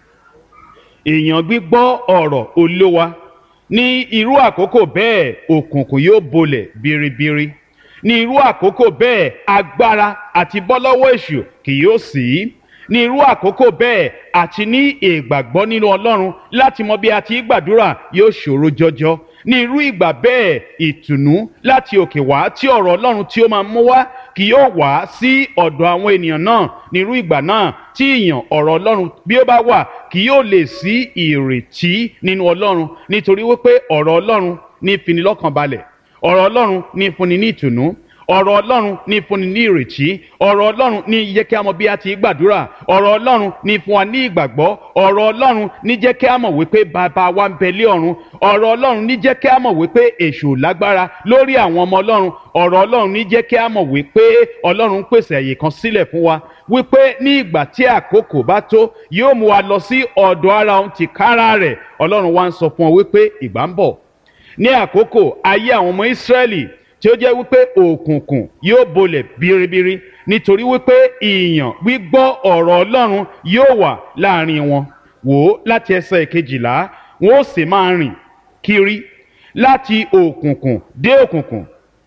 ìyàn gbígbọ́ ọ̀rọ̀ olówa ní irú àkókò bẹ́ẹ̀ òkùnkùn yóò bolẹ̀ biribiri ní irú àkókò bẹ́ẹ̀ agbára àti bọ́lọ́wọ́ èṣù kì yóò sí ní irú àkókò bẹ́ẹ̀ àti ní ìgbàgbọ́ nínú ọlọ́run láti mọ bí a ti gbàdúrà yóò ṣòro jọjọ ní irú ìgbà bẹ́ẹ̀ ìtùnú láti òkè wá tí ọ̀rọ̀ ọlọ́run tí ó máa mú wá kì yóò wá sí ọ̀dọ̀ àwọn ènìyàn náà ní irú ìgbà náà tí ìyàn ọ̀rọ̀ ọlọ́run bí ó bá wà kì yóò lè sí ìrètí nínú ọlọ́run nítorí wípé ọ̀rọ̀ ọlọ́run ní finilọ́kànbalẹ̀ ọ̀rọ̀ ọlọ́run ní fúnni ní ìtùnú ọ̀rọ̀ ọlọ́run ní fúnni ní ìrètí ọ̀rọ̀ ọlọ́run ní jẹ́ kí a mọ̀ bí a ti gbàdúrà ọ̀rọ̀ ọlọ́run ní fún wa ní ìgbàgbọ́ ọ̀rọ̀ ọlọ́run ní jẹ́ kí a mọ̀ wípé bàbá wa ń bẹ lé ọ̀run ọ̀rọ̀ ọlọ́run ní jẹ́ kí a mọ̀ wípé èṣù lágbára lórí àwọn ọmọ ọlọ́run ọ̀rọ̀ ọlọ́run ní jẹ́ kí a mọ̀ wípé ọlọ́run ń pèsè àyè kan sílẹ̀ fún wa wípé ní ìgbà tí àkókò bá tó yóò mú wa lọ sí ọ̀dọ̀ ara òun tìkára rẹ̀ ọlọ́run wa ń sọ fún ọ wípé ìgbà ń bọ̀ ní àkókò ayé àwọn ọmọ ìsírẹ́lì tí ó jẹ́ wípé òkùnkùn yóò bolẹ̀ biribiri nítorí wípé ìyàn gbígbọ́ ọ̀rọ̀ ọlọ́run yóò wà láàrin wọn wò ó láti ẹsẹ̀ kejìlá wọn ó sì máa rìn kiri láti òkùnkùn dé òkùnkùn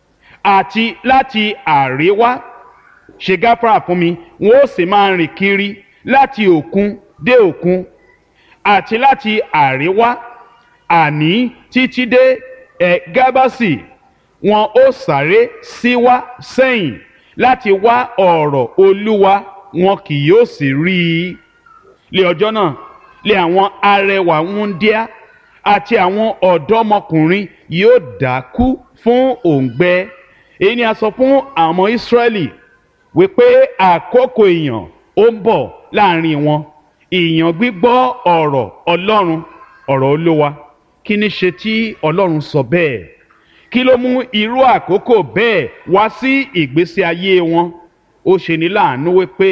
àti láti àríwá ṣe gáfárà fún mi wọn ó sì máa rìn kiri láti òkun dé òkun àti láti àríwá àní títí dé ẹ̀ gábàsì wọn ó sáré síwá sẹ́yìn láti wá ọ̀rọ̀ olúwa wọn kì yóò sì rí i lé ọjọ́ náà lé àwọn arẹwà wúndíá àti àwọn ọ̀dọ́mọkùnrin yóò dákú fún òǹgbẹ èyí ni a sọ fún àwọn ọmọ ìsírẹ́lì wípé àkókò ìyàn ó ń bọ̀ láàrin wọn ìyàn gbígbọ́ ọ̀rọ̀ ọlọ́run ọ̀rọ̀ olúwa kí ni ṣe tí ọlọ́run sọ bẹ́ẹ̀ kí ló mú irú àkókò bẹ́ẹ̀ wá sí ìgbésí ayé wọn ó ṣe ní láàánú wípé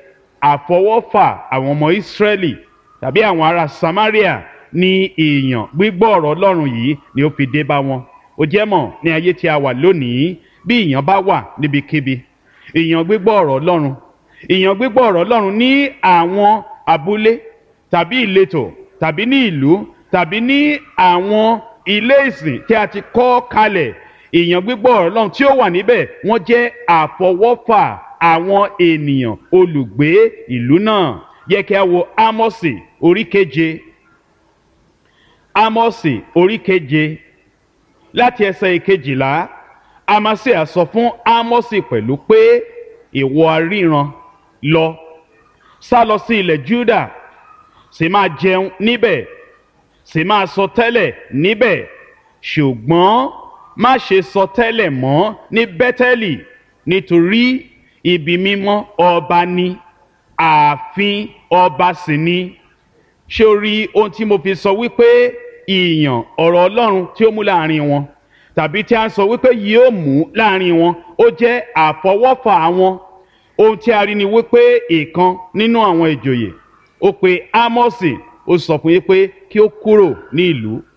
àfọwọ́fà àwọn ọmọ ìsírẹ́lì tàbí àwọn ará samaria ní èèyàn gbígbọ́ ọ̀rọ̀ ọlọ́run yìí ni ó fi dé bá wọn ó jẹ́ mọ̀ ní ayé tí a wà lónìí bí èèyàn bá wà níbikíbi èèyàn gbígbọ́ ọ̀rọ̀ ọlọ́run èèyàn gbígbọ́ ọ̀rọ̀ ọlọ́run ní àwọn abúlé tàbí ìletò tàbí ní ìlú tàbí ní àwọn ilé ìsìn tí a ti kọ́ kalẹ̀ èèyàn gbígbọ́ ọ̀rọ̀ ọlọ́run tí ó wà níbẹ̀ wọ́n jẹ́ àfọwọ́fà àwọn ènìyàn olùgbé ìlú náà yẹ kí a wo ámọ́sì orí keje ámọ́sì orí keje láti ẹsẹ̀ ìkejìlá amasia sọ fún ámọ́sì pẹ̀lú pé ìwọ aríran lọ sá lọ sí ilẹ̀ juda sì máa jẹun níbẹ̀ sì máa sọ tẹ́lẹ̀ níbẹ̀ ṣùgbọ́n má ṣe sọ tẹ́lẹ̀ mọ́ ní bẹ́tẹ́lì nítorí ibi mímọ́ ọba ni ààfin ọba sì ni ṣé o rí ohun tí mo fi sọ wípé ìyàn ọ̀rọ̀ ọlọ́run tí ó mú láàrin wọn tàbí tí a ń sọ wípé yóò mú láàrin wọn ó jẹ́ àfọwọ́fà wọn ohun tí a rí ni wípé ìkan nínú àwọn ìjòyè ó pe ámọ́sì ó sọ fún yín pé kí ó kúrò ní ìlú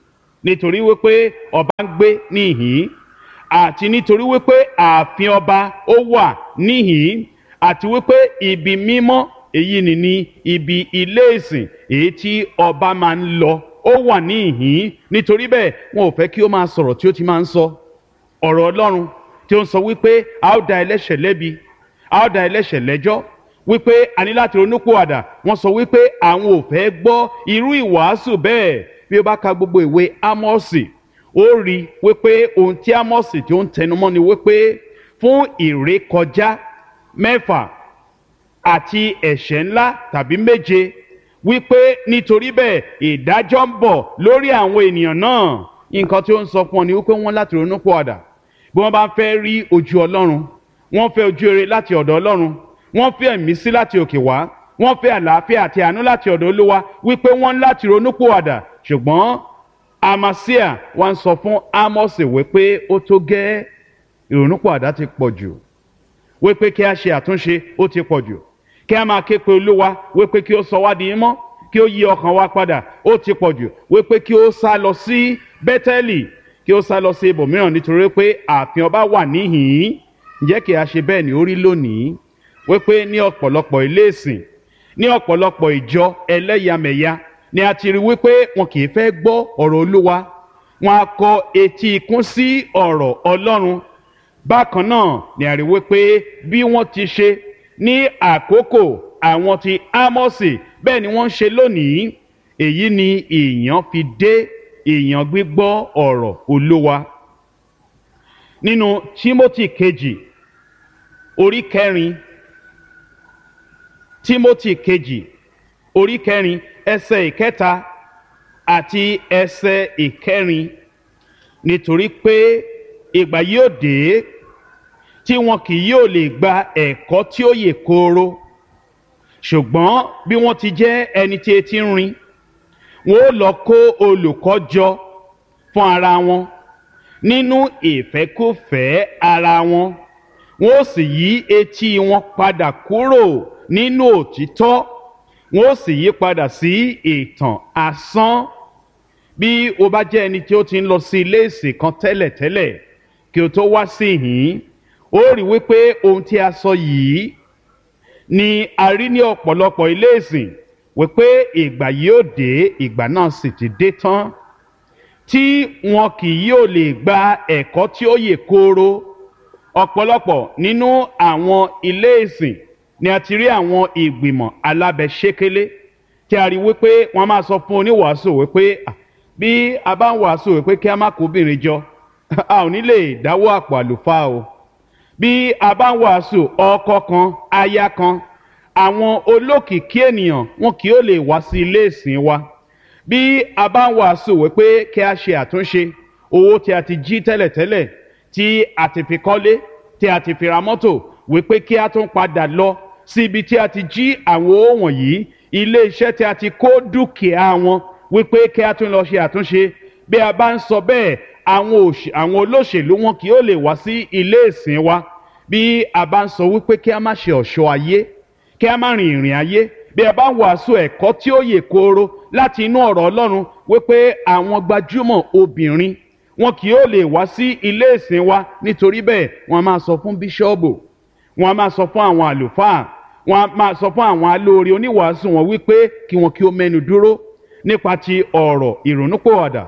nítorí wípé ọba ń gbé níhìn àti nítorí wípé ààfin ọba ó wà níhìn àti wípé ibi mímọ́ èyí ni ní ibi ilé ìsìn èyí tí ọba máa ń lọ ó wà níhìn nítorí bẹ́ẹ̀ wọn ò fẹ́ kí ó máa sọ̀rọ̀ tí ó ti máa ń sọ ọ̀rọ̀ ọlọ́run tí ó ń sọ wípé a ó da ẹlẹ́ṣẹ̀ lẹ́bi a ó da ẹlẹ́ṣẹ̀ lẹ́jọ́ wípé a ní láti ronúpìwàdà wọ́n sọ wípé àwọn ò fẹ́ gbọ́ irú ìwàásù bẹ́ẹ̀ bí ó bá ka gbogbo ìwé ámọ́ọ̀sì ó rí wípé ohun tí ámọ́ọ̀sì tí ó ń tẹnumọ́ ni wípé fún ìrékọjá mẹ́fà àti ẹ̀ṣẹ̀ ńlá tàbí méje wípé nítorí bẹ́ẹ̀ ìdájọ́ ń bọ̀ lórí àwọn ènìyàn náà nǹkan tí ó ń sọ fún ọ ni wípé wọ́n láti ronúpìwàdà bí wọ́n bá fẹ́ rí ojú ọlọ́run wọ́n fẹ́ ojú rere láti ọ̀dọ̀ ọlọ́run wọ́n fẹ́ ẹ̀mísí láti òkè wá wọ́n fẹ́ àlàáfíà àti àánú láti ọ̀dọ̀ olúwa wípé wọ́n láti ronúpìwàdà ṣùgbọ́n amasia wá ń sọ fún amosi wípé ó tó gẹ́ ìrònúpìwàdà ti pọ̀ jù wípé kí a ṣe àtúnṣe ó ti pọ̀ jù kí a máa ké pe olúwa wípé kí ó sọ wá di mọ́ kí ó yí ọkàn wa padà ó ti pọ̀ jù wípé kí ó sá lọ sí bẹ́tẹ́lì kí ó sá lọ sí ibòmíràn nítorí pé ààfin ọba wà níhìn-ín ǹjẹ́ kí a ṣe bẹ́ẹ̀ ni ó rí lónìí wípé ní ọ̀pọ̀lọpọ̀ ilé ìsìn ní ọ̀pọ̀lọpọ̀ ìjọ ẹlẹ́yàmẹ̀yà ni a ti rí wípé wọn kì í fẹ́ gbọ́ ọ̀rọ̀ olúwa wọn a kọ etí ikún sí ọ̀rọ̀ ọlọ́run bákan náà ni a rí wípé bí wọ́n ti ṣe ní àkókò àwọn ti ámọ́sì bẹ́ẹ̀ ni wọ́n ń ṣe lónìí èyí ni èèyàn fi dé èèyàn gbígbọ́ ọ̀rọ̀ olúwa nínú timothy kejì orí kẹrin timothy kejì orí kẹrin ẹsẹ ìkẹta àti ẹsẹ ìkẹrin nítorí pé ìgbà yóò dé tí wọn kì yóò lè gba ẹ̀kọ́ tí ó yè kooro ṣùgbọ́n bí wọ́n ti jẹ́ ẹni tí etí ń rin wọn ó lọ kó olùkọ́ jọ fún ara wọn nínú ìfẹ́kùfẹ́ ara wọn wọn ó sì yí etí wọn padà kúrò nínú òtítọ́ wọn ó sì yí padà sí ìtàn asán bí o bá jẹ́ ẹni tí ó ti ń lọ sí ilé ìsìn kan tẹ́lẹ̀tẹ́lẹ̀ kí o tó wá sí ìhín ó rí wípé ohun tí a sọ yìí ni a rí ní ọ̀pọ̀lọpọ̀ ilé ìsìn wípé ìgbà yóò dé ìgbà náà sì ti dé tán tí wọn kì yóò lè gba ẹ̀kọ́ tí ó yè kooro ọ̀pọ̀lọpọ̀ nínú àwọn ilé ìsìn ni a ti rí àwọn ìgbìmọ̀ alábẹ́sẹ́kẹ́lé tí a rí wípé wọ́n máa sọ fún oníwàásù wípé bí a bá ń wàásù wípé kí a má kó obìnrin jọ a ò ní lè dáwọ́ àpò àlùfáà o bí a bá ń wàásù ọkọ kan aya kan àwọn olókìkí ènìyàn wọn kì yóò lè wá sí ilé ìsìn wa bí a bá ń wàásù wípé kí a ṣe àtúnṣe owó tí a ti jí tẹ́lẹ̀tẹ́lẹ̀ tí a ti fi kọ́lé tí a ti fi ra mọ́tò wípé kí a tún padà lọ sí ibi tí a ti jí àwọn owó wọ̀nyí ilé iṣẹ́ tí a ti kó dúkìá wọn wípé kí a tún lọ ṣe àtúnṣe bí a bá ń sọ bẹ́ẹ̀ àwọn olóṣèlú wọn kì yóò lè wá sí ilé ìsìn wa bí a bá ń sọ wípé kí a má ṣe ọ̀ṣọ́ ayé kí a má rìn ìrìn ayé bí a bá ń wàásù ẹ̀kọ́ tí ó yè kooro láti inú ọ̀rọ̀ ọlọ́run wípé àwọn gbajúmọ̀ obìnrin wọn kì yóò lè wá sí ilé ìsìn wa nítorí bẹ́ẹ̀ wọ́n máa sọ fún bíṣọ́ọ̀bù wọ́n máa sọ fún àwọn àlùfáà wọ́n máa sọ fún àwọn alóore oníwàásù wọn wípé kí wọn kí ó mẹ́nu dúró nípa ti ọ̀rọ̀ ìrònúpòwàdà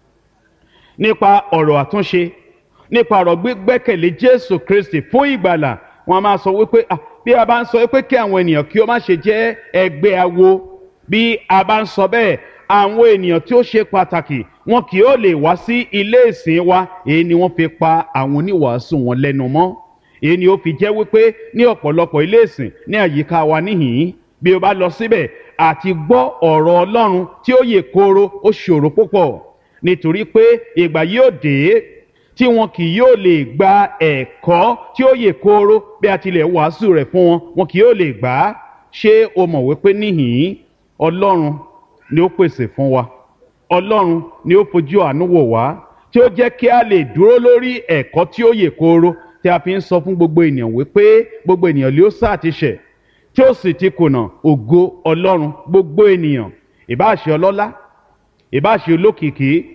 nípa ọ̀rọ̀ àtúnṣe nípa ọ̀rọ̀ gbígbẹ́kẹ̀lé jésù kristi fún ìgbàlà wọ́n máa sọ wípé bí a bá ń sọ wípé kí àwọn ènìyàn kí ó má ṣe jẹ́ ẹgbẹ́ awo bí a bá ń sọ bẹ́ẹ̀ àwọn ènìyàn tí ó ṣe pàtàkì wọn kì yóò lè wá sí ilé ìsìn wa èyí ni wọ́n fi pa àwọn oníwàásù wọn lẹ́nu mọ́ èyí ni ó fi jẹ́ wípé ní ọ̀pọ̀lọpọ̀ ilé ìsìn ní àyíká wa níhìn-ín bí o bá lọ síbẹ̀ àti gbọ́ ọ̀rọ̀ ọlọ́run tí ó yè kooro ó ṣòro púpọ̀ nítorí pé ìgbà yóò dé tí wọn kì yóò lè gba ẹ̀kọ́ tí ó yè kooro bí a tilẹ̀ wàásù rẹ̀ fún wọn wọn kì yóò lè gbà á ṣé o mọ̀ wípé níhìn-ín ọlọ́run ni ó pèsè fún wa ọlọ́run ni ó fojú àánú wò wá tí ó jẹ́ kí a lè dúró lórí ẹ̀kọ́ tí ó yè kooro tí a fi ń sọ fún gbogbo ènìyàn wípé gbogbo ènìyàn ló sá àti ṣẹ̀ tí ó sì ti kùnà ògo ọlọ́run gbogbo ènìyàn ìbáṣe ọlọ́lá ìbáṣe olókìkí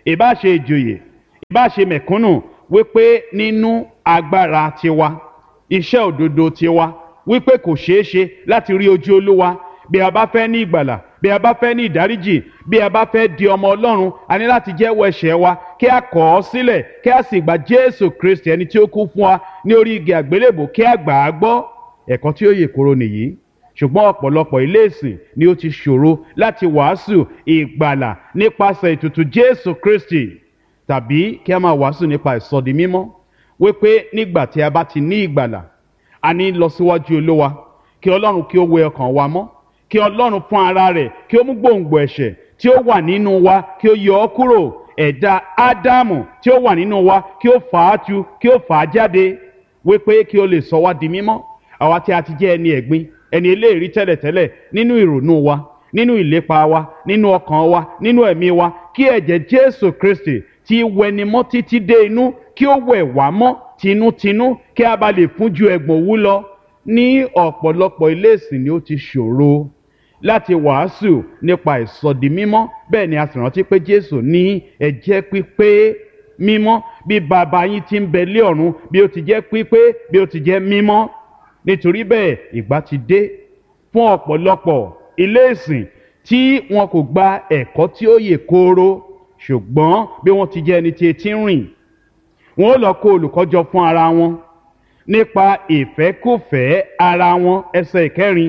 ìbá ṣe ìjòyè ìbá ṣe mẹ̀kúnnù wípé nínú agbára tiwa iṣẹ́ òdodo tiwa wípé kò ṣeé ṣe láti rí ojú olúwa bí a bá fẹ́ ní ìgbàlà bí a bá fẹ́ ní ìdáríjì bí a bá fẹ́ di ọmọ ọlọ́run a ní láti jẹ́wọ́ ẹ̀ṣẹ̀ wa kí a kọ̀ ọ́ sílẹ̀ kí a sì gba jésù kristi ẹni tí ó kú fún wa ní orí igi àgbélébò kí a gbà á gbọ́ ẹ̀kọ́ tí ó yè koro nìyí ṣùgbọ́n ọ̀pọ̀lọpọ̀ ilé ìsìn ni ó ti ṣòro láti wàásù ìgbàlà nípasẹ̀ ètùtù jésù kristi tàbí kí a máa wàásù nípa ìsọdi mímọ́ wípé nígbà tí a bá ti ní ìgbàlà a ní lọ síwájú olówa kí ọlọ́run kí ó wẹ ọkàn wa mọ́ kí ọlọ́run fún ara rẹ̀ kí ó mú gbòǹgbò ẹ̀ṣẹ̀ tí ó wà nínú wa kí ó yọ ọ́ kúrò ẹ̀dá ádámù tí ó wà nínú wa kí ó fà á tu kí ó fà á jáde wípé kí ó lè sọ wá di mímọ́ àwa tí a ti jẹ́ ẹni ẹ̀gbin ẹni eléèrí tẹ́lẹ̀tẹ́lẹ̀ nínú ìrònú wa nínú ìlépa wa nínú ọkàn wa nínú ẹ̀mí wa kí ẹ̀jẹ̀ jésù kristi tí wẹni mọ́ títí dé inú kí ó wẹ̀ wá mọ́ tinútinú kí a bá lè fún ju ẹ̀gbọ̀n òwú lọ ní ọ̀pọ̀lọpọ̀ ilé ìsìn ni ó ti ṣòro láti wàásù nípa ìsọdi mímọ́ bẹ́ẹ̀ ni a sì rántí pé jésù ní ẹ̀jẹ̀ pípé mímọ́ bí bàbá yín ti ń bẹ lé ọ̀run bí ó ti jẹ́ pípé bí ó ti jẹ́ mímọ́ nítorí bẹ́ẹ̀ ìgbà ti dé fún ọ̀pọ̀lọpọ̀ ilé ìsìn tí wọn kò gba ẹ̀kọ́ tí ó yè kooro ṣùgbọ́n bí wọ́n ti jẹ́ ẹni tí etí ń rìn wọn ó lọ kó olùkọ́jọ fún ara wọn nípa ìfẹ́kùfẹ́ ara wọn ẹsẹ̀ ìkẹrin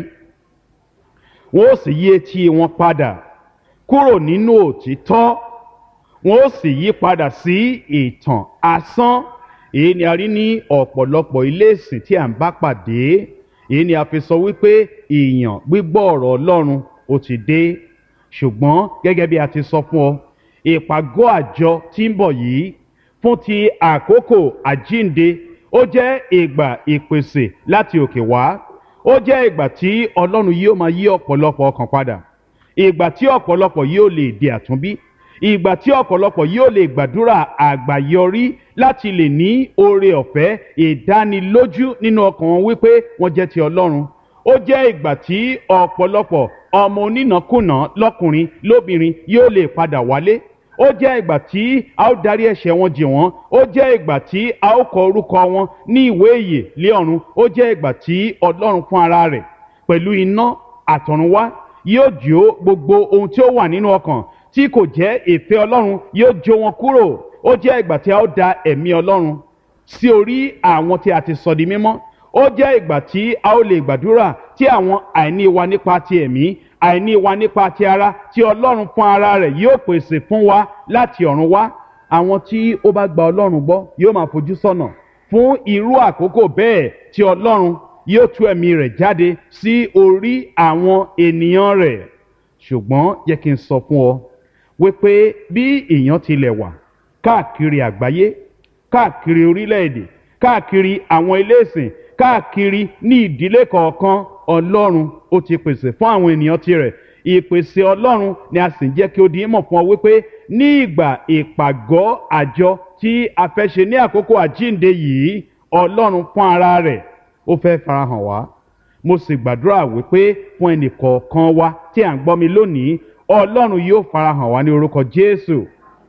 wọn ó sì yí etí wọn padà kúrò nínú òtítọ́ wọn ó sì yí padà sí ìtàn asán èyí ni a rí ní ọ̀pọ̀lọpọ̀ ilé ìsìn tí à ń bá pàdé èyí ni a fi sọ wípé ìyàn gbígbọ́ ọ̀rọ̀ ọlọ́run ó ti dé ṣùgbọ́n gẹ́gẹ́ bí a ti sọ fún ọ ìpàgọ́ àjọ tí ń bọ̀ yìí fún ti àkókò àjínde ó jẹ́ ìgbà ìpèsè láti òkè wá ó jẹ́ ìgbà tí ọlọ́run yóò máa yí ọ̀pọ̀lọpọ̀ ọkàn padà ìgbà tí ọ̀pọ̀lọpọ̀ yóò lè di àtúnbí ìgbà tí ọ̀pọ̀lọpọ̀ yóò lè gbàdúrà àgbàyọrí láti lè ní oore ọ̀fẹ́ ìdánilójú nínú ọkàn wọn wípé wọ́n jẹ́ ti ọlọ́run ó jẹ́ ìgbà tí ọ̀pọ̀lọpọ̀ ọmọ onínàkúnà lọ́kùnrin lóbìnrin yóò lè padà wálé ó jẹ́ ìgbà tí a ó darí ẹ̀ṣẹ̀ wọn jì wọ́n ó jẹ́ ìgbà tí a ó kọ orúkọ wọn ní ìwé ìyè lé ọ̀run ó jẹ́ ìgbà tí ọlọ́run fún ara rẹ̀ pẹ̀lú iná àtọ̀runwá yóò jó gbogbo ohun tí ó wà nínú ọkàn tí kò jẹ́ ìfẹ́ ọlọ́run yóò jó wọn kúrò ó jẹ́ ìgbà tí a ó da ẹ̀mí ọlọ́run sí orí àwọn tí a ti sọ di mímọ́ ó jẹ́ ìgbà tí a ó lè gbàdúrà tí àwọn àìní wa nípa ti ẹ̀mí àìní wa nípa ti ara tí ọlọ́run fún ara rẹ̀ yóò pèsè fún wa láti ọ̀run wá àwọn tí ó bá gba ọlọ́run gbọ́ yóò máa fojú sọ́nà fún irú àkókò bẹ́ẹ̀ tí ọlọ́run yóò tú ẹ̀mí rẹ̀ jáde sí orí àwọn ènìyàn rẹ̀ ṣùgbọ́n yẹ kí n sọ fún ọ wípé bí èèyàn tilẹ̀ wà káàkiri àgbáyé káàkiri orílẹ̀-èdè káàkiri àwọn ilé ìsìn káàkiri ní ìdílé kọ̀ọ̀kan ọlọ́run ó ti pèsè fún àwọn ènìyàn tirẹ̀ ìpèsè ọlọ́run ni a sì ń jẹ́ kí ó di mọ̀ fún ọ wípé ní ìgbà ìpàgọ́ àjọ tí a fẹ́ ṣe ní àkókò àjínde yìí ọlọ́run fún ara rẹ̀ ó fẹ́ farahàn wá mo sì gbàdúrà wípé fún ẹnì kọ̀ọ̀kan wa tí à ń gbọ́ mi lónìí ọlọ́run yóò farahàn wá ní orúkọ jésù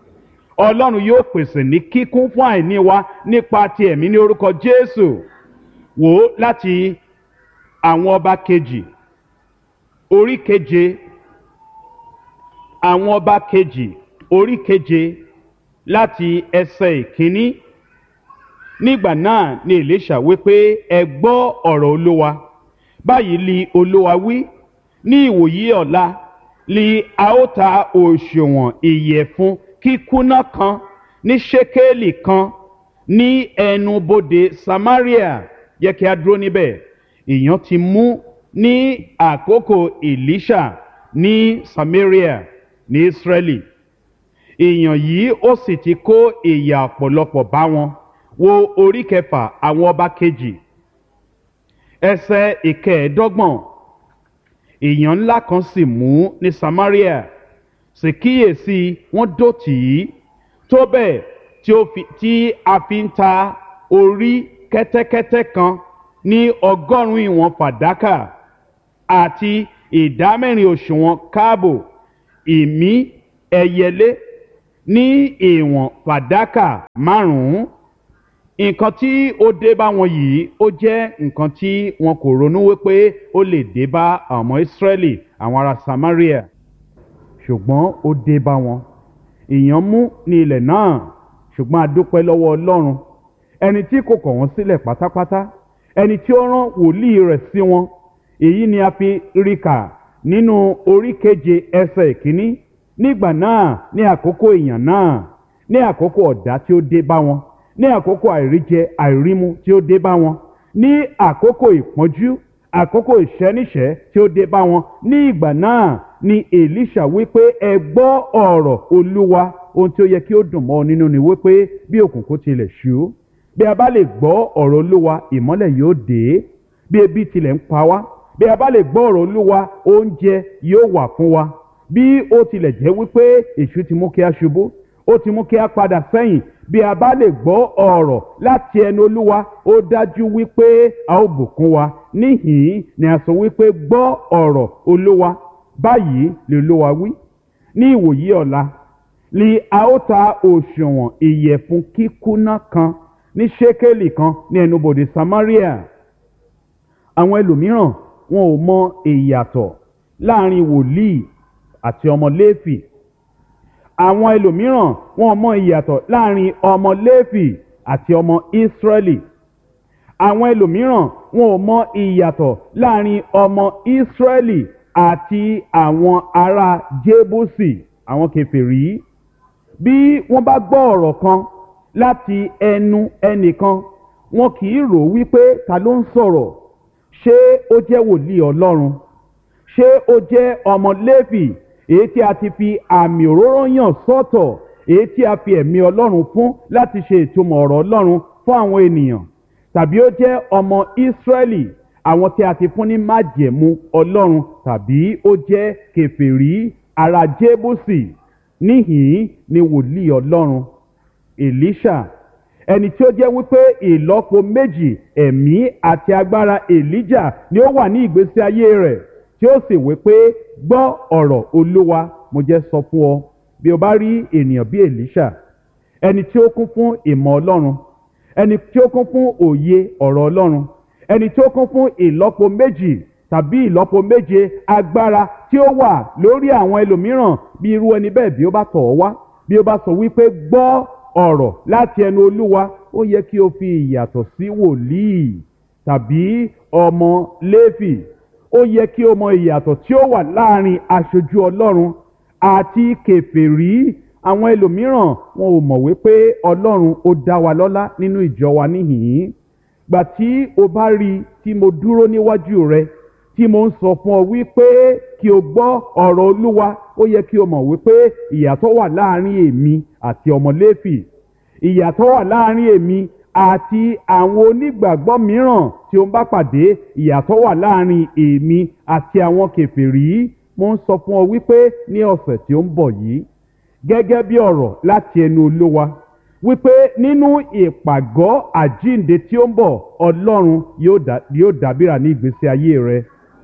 ọlọ́run yóò pèsè ní kíkún fún àìní wa nípa ti ẹ̀mí ní orúkọ jésù wò ó láti àwọn ọba kejì orí keje àwọn ọba kejì orí keje láti ẹsẹ̀ ìkíní nígbà náà ni èlíṣà wípé ẹ gbọ́ ọ̀rọ̀ olúwa báyìí li olúwa wí ní ìwòyí ọ̀la li a ó ta òṣùwọ̀n ìyẹ̀fun kíkúnná kan ní ṣékélì kan ní ẹnubodè samaria yẹ kí a dúró níbẹ̀ èèyàn ti mú ní àkókò elisha ní samaria ní israeli èèyàn yìí ó sì ti kó ìyà ọ̀pọ̀lọpọ̀ bá wọn wo orí kẹfà àwọn ọba kejì ẹsẹ̀ ìkẹẹ̀ẹ́dọ́gbọ̀n èèyàn ńlá kan sì mú ní samaria sì kíyèsí wọ́n dó tì í tó bẹ́ẹ̀ tí ó fi tí a fi ń ta orí kẹ́tẹ́kẹ́tẹ́ kan ní ọgọ́rùn-ún ìwọ̀n fàdákà àti ìdámẹ́rin òṣùwọ̀n káàbò ìmí ẹyẹlé ní ìwọ̀n fàdákà márùn-ún nǹkan tí ó dé bá wọn yìí ó jẹ́ nǹkan tí wọn kò ronú wípé ó lè dé bá àwọn ọmọ ìsírẹ́lì àwọn ará samaria ṣùgbọ́n ó dé bá wọn ìyàn mú ní ilẹ̀ náà ṣùgbọ́n a dúpẹ́ lọ́wọ́ ọlọ́run ẹni tí kò kọ̀ wọ́n sílẹ̀ pátápátá ẹni tí ó rán wòlíì rẹ̀ sí wọn èyí ni a fi rí kà nínú orí keje ẹsẹ̀ ìkíní nígbà náà ní àkókò ìyàn náà ní àkókò ọ̀dá tí ó dé bá wọn ní àkókò àìríjẹ àìrímu tí ó dé bá wọn ní àkókò ìpọ́njú àkókò ìṣẹ́níṣẹ́ tí ó dé bá wọn ní ìgbà náà ni èlíṣà wípé ẹ gbọ́ ọ̀rọ̀ olúwa ohun tí ó yẹ kí ó dùn mọ́ ọ nínú ni wípé bí òkùnkùn tilẹ̀ ṣú bí a bá lè gbọ́ ọ̀rọ̀ olúwa ìmọ́lẹ̀ yóò dé bí ebi tilẹ̀ ń pa wá bí a bá lè gbọ́ ọ̀rọ̀ olúwa oúnjẹ yóò wà fún wa bí ó tilẹ̀ jẹ́ wípé èṣù ti mú kí a ṣubú ó ti mú kí a padà sẹ́yìn bí a bá lè gbọ́ ọ̀rọ̀ láti ẹnu olúwa ó dájú wípé a ó bùkún wa níhìn-ín ni a sọ wípé gbọ́ ọ̀rọ̀ olúwa báyìí lè olúwa wí ní ìwòyí ọ̀la ni a ó ta òṣùwọ̀n ìyẹ̀fun kíkúná kan ní ṣékélì kan ní ẹnubodè samaria àwọn ẹlòmíràn wọn ò mọ ìyàtọ̀ láàrin wòlíì àti ọmọ léfì àwọn ẹlòmíràn wọn ò mọ ìyàtọ̀ láàrin ọmọ léfì àti ọmọ ìsírẹ́lì àwọn ẹlòmíràn wọn ò mọ ìyàtọ̀ láàrin ọmọ ìsírẹ́lì àti àwọn ará jébùsì àwọn kèfèrí bí wọ́n bá gbọ́ ọ̀rọ̀ kan láti ẹnu ẹnìkan wọn kì í rò wípé ta ló ń sọ̀rọ̀ ṣé ó jẹ́ wòlíì ọlọ́run ṣé ó jẹ́ ọmọ léfì èyí tí a ti fi àmì òróró yàn sọ́tọ̀ èyí tí a fi ẹ̀mí ọlọ́run fún láti ṣe ìtumọ̀ ọ̀rọ̀ ọlọ́run fún àwọn ènìyàn tàbí ó jẹ́ ọmọ ìsírẹ́lì àwọn tí a ti fún ní májẹ̀mú ọlọ́run tàbí ó jẹ́ kèfèrí ará jébùsì níhìn ni wòlíì ọlọ́run èlíṣà ẹni tí ó jẹ́ wípé ìlọ́po méjì ẹ̀mí àti agbára èlíjà ni ó wà ní ìgbésí ayé rẹ̀ tí ó sì wípé gbọ́ ọ̀rọ̀ olúwa mo jẹ́ sọ fún ọ bí o bá rí ènìyàn bí èlíṣà ẹni tí ó kún fún ìmọ̀ ọlọ́run ẹni tí ó kún fún òye ọ̀rọ̀ ọlọ́run ẹni tí ó kún fún ìlọ́po méjì tàbí ìlọ́po méje agbára tí ó wà lórí àwọn ẹlòmíràn bí irú ẹni bẹ́ẹ̀ bí ó bá tọ̀ ọ́ wá bí ó bá sọ wípé gbọ́ ọ̀rọ̀ láti ẹnu olúwa ó yẹ kí o fi ìyàtọ̀ sí wòlíì tàbí ọmọ léfì ó yẹ kí o mọ ìyàtọ̀ tí ó wà láàrin aṣojú ọlọ́run àti kèfèrí àwọn ẹlòmíràn wọn ò mọ̀ wípé ọlọ́run ó dá wa lọ́lá nínú ìjọ wa níhìn-ín gbà tí o bá rí i tí mo dúró níwájú rẹ tí mo ń sọ fún ọ wípé kí o gbọ́ ọ̀rọ̀ olúwa ó yẹ kí o mọ̀ wípé ìyàtọ̀ wà láàrin èmi àti ọmọ léfì ìyàtọ̀ wà láàrin èmi àti àwọn onígbàgbọ́ mìíràn tí ó ń bá pàdé ìyàtọ̀ wà láàrin èmi àti àwọn kèfèrí mo ń sọ fún ọ wípé ní ọ̀sẹ̀ tí ó ń bọ̀ yìí gẹ́gẹ́ bí ọ̀rọ̀ láti ẹnu olówa wípé nínú ìpàgọ́ àjínde tí ó ń bọ̀ ọlọ́run yóò dábìrà ní ìgbésí ayé rẹ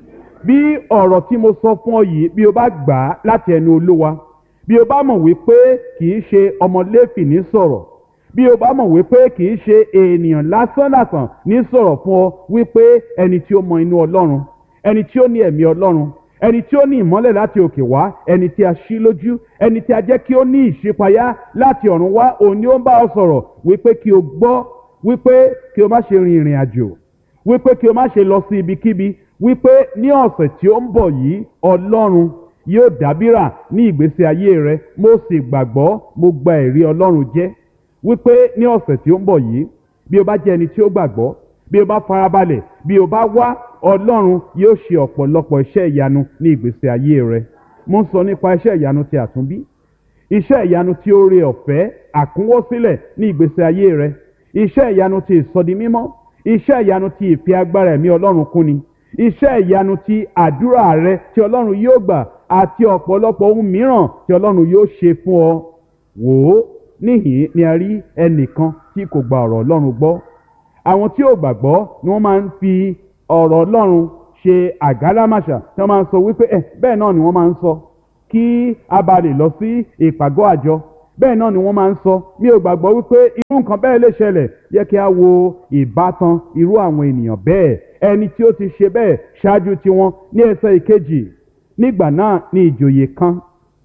bí ọ̀rọ̀ tí mo sọ fún ọ yìí bí o bá gbà á láti ẹnu olówa bí o bá mọ̀ wípé kì í ṣe ọmọ léfì ní sọ̀rọ̀ bí o bá mọ̀ wípé kì í ṣe ènìyàn lásánlàsàn ní sọ̀rọ̀ fún ọ wípé ẹni tí ó mọ inú ọlọ́run ẹni tí ó ní ẹ̀mí ọlọ́run ẹni tí ó ní ìmọ́lẹ̀ láti òkè wá ẹni tí a ṣí lójú ẹni tí a jẹ́ kí ó ní ìṣípayá láti ọ̀run wá òun ni ó ń bá ọ sọ̀rọ̀ wípé kí o gbọ́ wípé kí o má ṣe rin ìrìn àjò wípé kí o má ṣe lọ sí ibikíbi wípé ní ọ̀sẹ̀ tí ó ń bọ̀ yìí ọlọ́run yóò dábìrà ní ìgbésí ayé rẹ mo sì gbàgbọ́ mo gba ẹ̀rí ọlọ́run jẹ́ wípé ní ọ̀sẹ̀ tí ó ń bọ̀ yìí bí o bá jẹ́ ẹni tí ó gbàgbọ́ bí o bá farabalẹ̀ bí o bá wá ọlọ́run yóò ṣe ọ̀pọ̀lọpọ̀ iṣẹ́ ìyanu ní ìgbésí ayé rẹ mo ń sọ nípa iṣẹ́ ìyanu ti àtúnbí iṣẹ́ ìyanu tí ó re ọ̀fẹ́ àkúnwọ́sílẹ̀ ní ìgbésí ayé rẹ iṣẹ́ ìyanu ti ìsọdimímọ́ iṣẹ́ ìyanu ti ìfi agbára ẹ̀mí ọlọ́run kúni iṣẹ́ ìyanu ti àdúrà rẹ tí ọlọ́run yóò gbà àti ọ̀pọ̀lọpọ̀ ohun mìíràn tí ọlọ́run yóò ṣe fún ọ wò ó níhìn ni a rí ẹnìkan tí kò gba ọ̀rọ̀ ọlọ́run gbọ́ àwọn tí ò gbàgbọ́ ni wọ́n máa ń fi ọ̀rọ̀ ọlọ́run ṣe àgálámàṣà tí wọ́n máa ń sọ wípé ẹ bẹ́ẹ̀ náà ni wọ́n máa ń sọ kí a bá lè lọ sí ìpàgọ́ àjọ bẹ́ẹ̀ náà ni wọ́n máa ń sọ mi ò gbàgbọ́ wípé irú nǹkan bẹ́ẹ̀ lè ṣẹlẹ̀ yẹ kí a wo ìbátan irú àwọn ènìyàn bẹ́ẹ̀ ẹni tí ó ti ṣe bẹ́ẹ̀ ṣáájú tiwọn ní ẹsẹ̀ ìkejì nígbà náà ni ìjòyè kan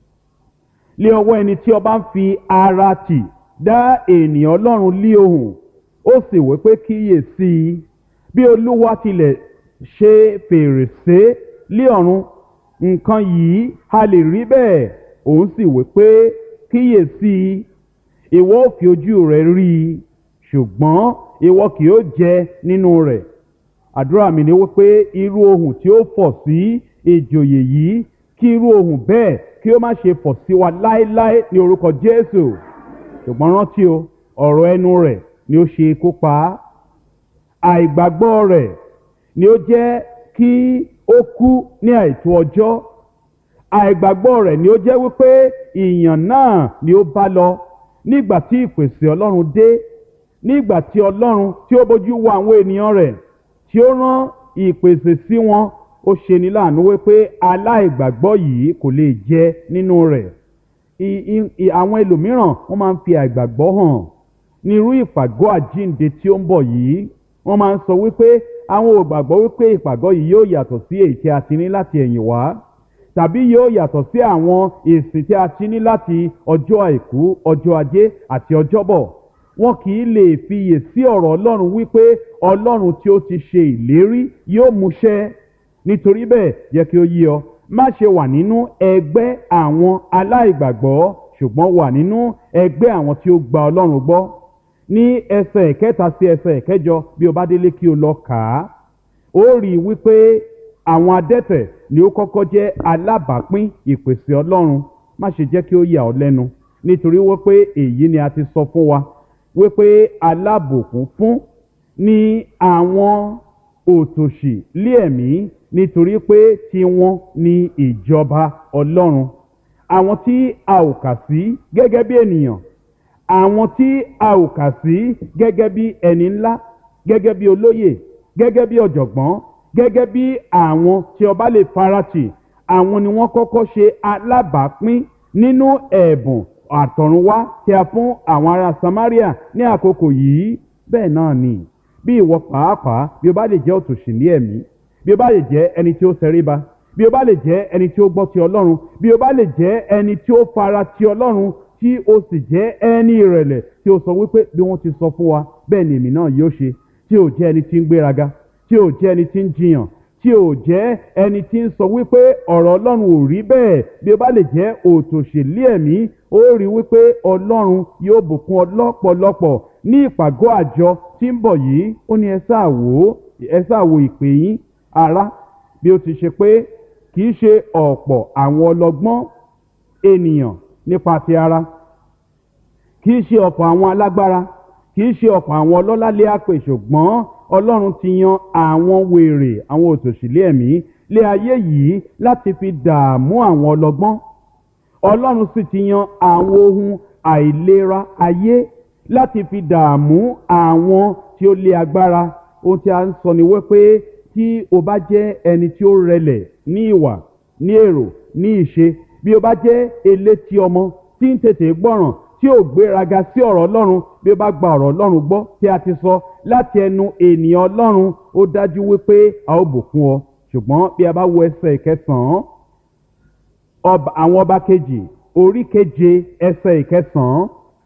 lé ọwọ́ ẹni tí ọba ń fi ara tì dá ènìyàn ọlọ́run lé ohùn ó sì wí pé kíyè sí i bí olúwa tilẹ̀ ṣe fèrèsé lé ọ̀run nǹkan yìí a lè rí bẹ́ẹ̀ òun sì wí pé kíyè sí i ìwọ ò fi ojú rẹ rí i ṣùgbọ́n ìwọ kì yóò jẹ nínú rẹ̀ àdúrà mi ni wípé irú ohùn tí ó fọ̀ sí ìjòyè yìí kí irú ohùn bẹ́ẹ̀ kí ó má ṣe fọ̀ sí wa láéláé ní orúkọ jésù ṣùgbọ́n rántí o ọ̀rọ̀ ẹnu rẹ̀ ni ó ṣe ikú pa á àìgbàgbọ́ rẹ̀ ni ó jẹ́ kí ó kú ní àìtó ọjọ́ àìgbàgbọ́ rẹ̀ ni ó jẹ́ wípé ìyàn náà ni ó bá lọ nígbà tí ìpèsè ọlọ́run dé nígbà tí ọlọ́run tí ó bójú wo àwọn ènìyàn rẹ̀ tí ó rán ìpèsè sí wọn ó ṣe ní láàánú wípé aláìgbàgbọ́ yìí kò lè jẹ nínú rẹ̀ àwọn ẹlòmíràn wọ́n máa ń fi àìgbàgbọ́ hàn ní irú ìpàgọ́ àjíǹde tí ó ń bọ̀ yìí wọ́n máa ń sọ wípé àwọn ò gbàgbọ́ wípé ìpàgọ́ yìí yóò yàtọ̀ sí èyí tí a ti ní láti ẹ̀yìn wá tàbí yóò yàtọ̀ sí àwọn èsì tí a ti ní láti ọjọ́ àìkú ọjọ́ ajé àti ọjọ́bọ̀ wọn kì í lè fiyè sí ọ̀rọ̀ ọlọ́run wípé ọlọ́run tí ó ti ṣe ìlérí yóò múṣẹ nítorí bẹ́ẹ̀ yẹ kí ó yí ọ má ṣe wà nínú ẹgbẹ́ àwọn aláìgbàgbọ́ ṣùgbọ́n wà nínú ẹgbẹ́ àwọn tí ó gba ọlọ́run gbọ́ ní ẹsẹ̀ ìkẹta sí ẹsẹ̀ ìkẹjọ bí o bá délé kí o lọ kà á ó rí i wípé àwọn adẹ́tẹ̀ ni ó kọ́kọ́ jẹ́ alábàápín ìpèsè ọlọ́run má ṣe jẹ́ kí ó yà ọ́ lẹ́nu nítorí wípé èyí ni a ti sọ fún wa wípé alábòkún fún ni àwọn òtòṣì lé ẹ̀mí nítorí pé tiwọn ni ìjọba ọlọ́run àwọn tí a ò kà sí gẹ́gẹ́ bí ènìyàn àwọn tí a ò kà sí gẹ́gẹ́ bí ẹni ńlá gẹ́gẹ́ bí olóyè gẹ́gẹ́ bí ọ̀jọ̀gbọ́n gẹ́gẹ́ bí àwọn tí ọba lè faratì àwọn ni wọ́n kọ́kọ́ ṣe alábàápín nínú ẹ̀bùn àtọ̀runwá tí a fún àwọn ará samaria ní àkókò yìí bẹ́ẹ̀ náà ni bí ìwọ pàápàá bí o bá lè jẹ́ òtòṣì ní ẹ̀mí bí o bá lè jẹ́ ẹni tí ó ṣẹríba bí o bá lè jẹ́ ẹni tí ó gbọ́ ti ọlọ́run bí o bá lè jẹ́ ẹni tí ó fara ti ọlọ́run tí o sì jẹ́ ẹni ìrẹ̀lẹ̀ tí o sọ wípé bí wọ́n ti sọ fún wa bẹ́ẹ̀ ni èmi náà yóò ṣe tí o jẹ́ ẹni tí ń gbéraga tí o jẹ́ ẹni tí ń jiyàn tí o jẹ́ ẹni tí ń sọ wípé ọ̀rọ̀ ọlọ́run ò rí bẹ́ẹ̀ bí o bá lè jẹ́ òtòṣèlú ẹ̀mí ó rí wípé ọlọ́run yóò bùkún ọ lọ́pọ̀lọpọ̀ ní ìpàgọ́ àjọ tí ń bọ̀ yìí ó ní ẹ sáà wò ó ẹ sáà wo ìpè yín ará bí ó ti ṣe pé kì í ṣe ọ̀pọ̀ àwọn ọlọ́gbọ́n ènìyàn nípa ti ara kì í ṣe ọ̀pọ̀ àwọn alágbára kì í ṣe ọ̀pọ̀ àwọn ọlọ́lá lé àpè ṣùgbọ́n ọlọ́run ti yan àwọn wèrè àwọn òtòṣìlẹ̀ ẹ̀mí lé ayé yìí láti fi dààmú àwọn ọlọ́gbọ́n ọlọ́run sì ti yan àwọn ohun àìlera ayé láti fi dààmú àwọn tí ó lé agbára ohun tí a ń sọ ni wípé tí o bá jẹ́ ẹni tí ó rẹlẹ̀ ní ìwà ní èrò ní ìṣe bí o bá jẹ́ elétí ọmọ tí ń tètè gbọ́ràn tí ò gbéraga sí ọ̀rọ̀ ọlọ́run bí ó bá gba ọ̀rọ̀ ọlọ́run gbọ́ tí a ti sọ láti ẹnu ènìyàn ọlọ́run ó dájú wípé a ó bùkún ọ ṣùgbọ́n bí a bá wo ẹsẹ̀ ìkẹsàn-án àwọn ọba kejì orí keje ẹsẹ̀ ìkẹsàn-án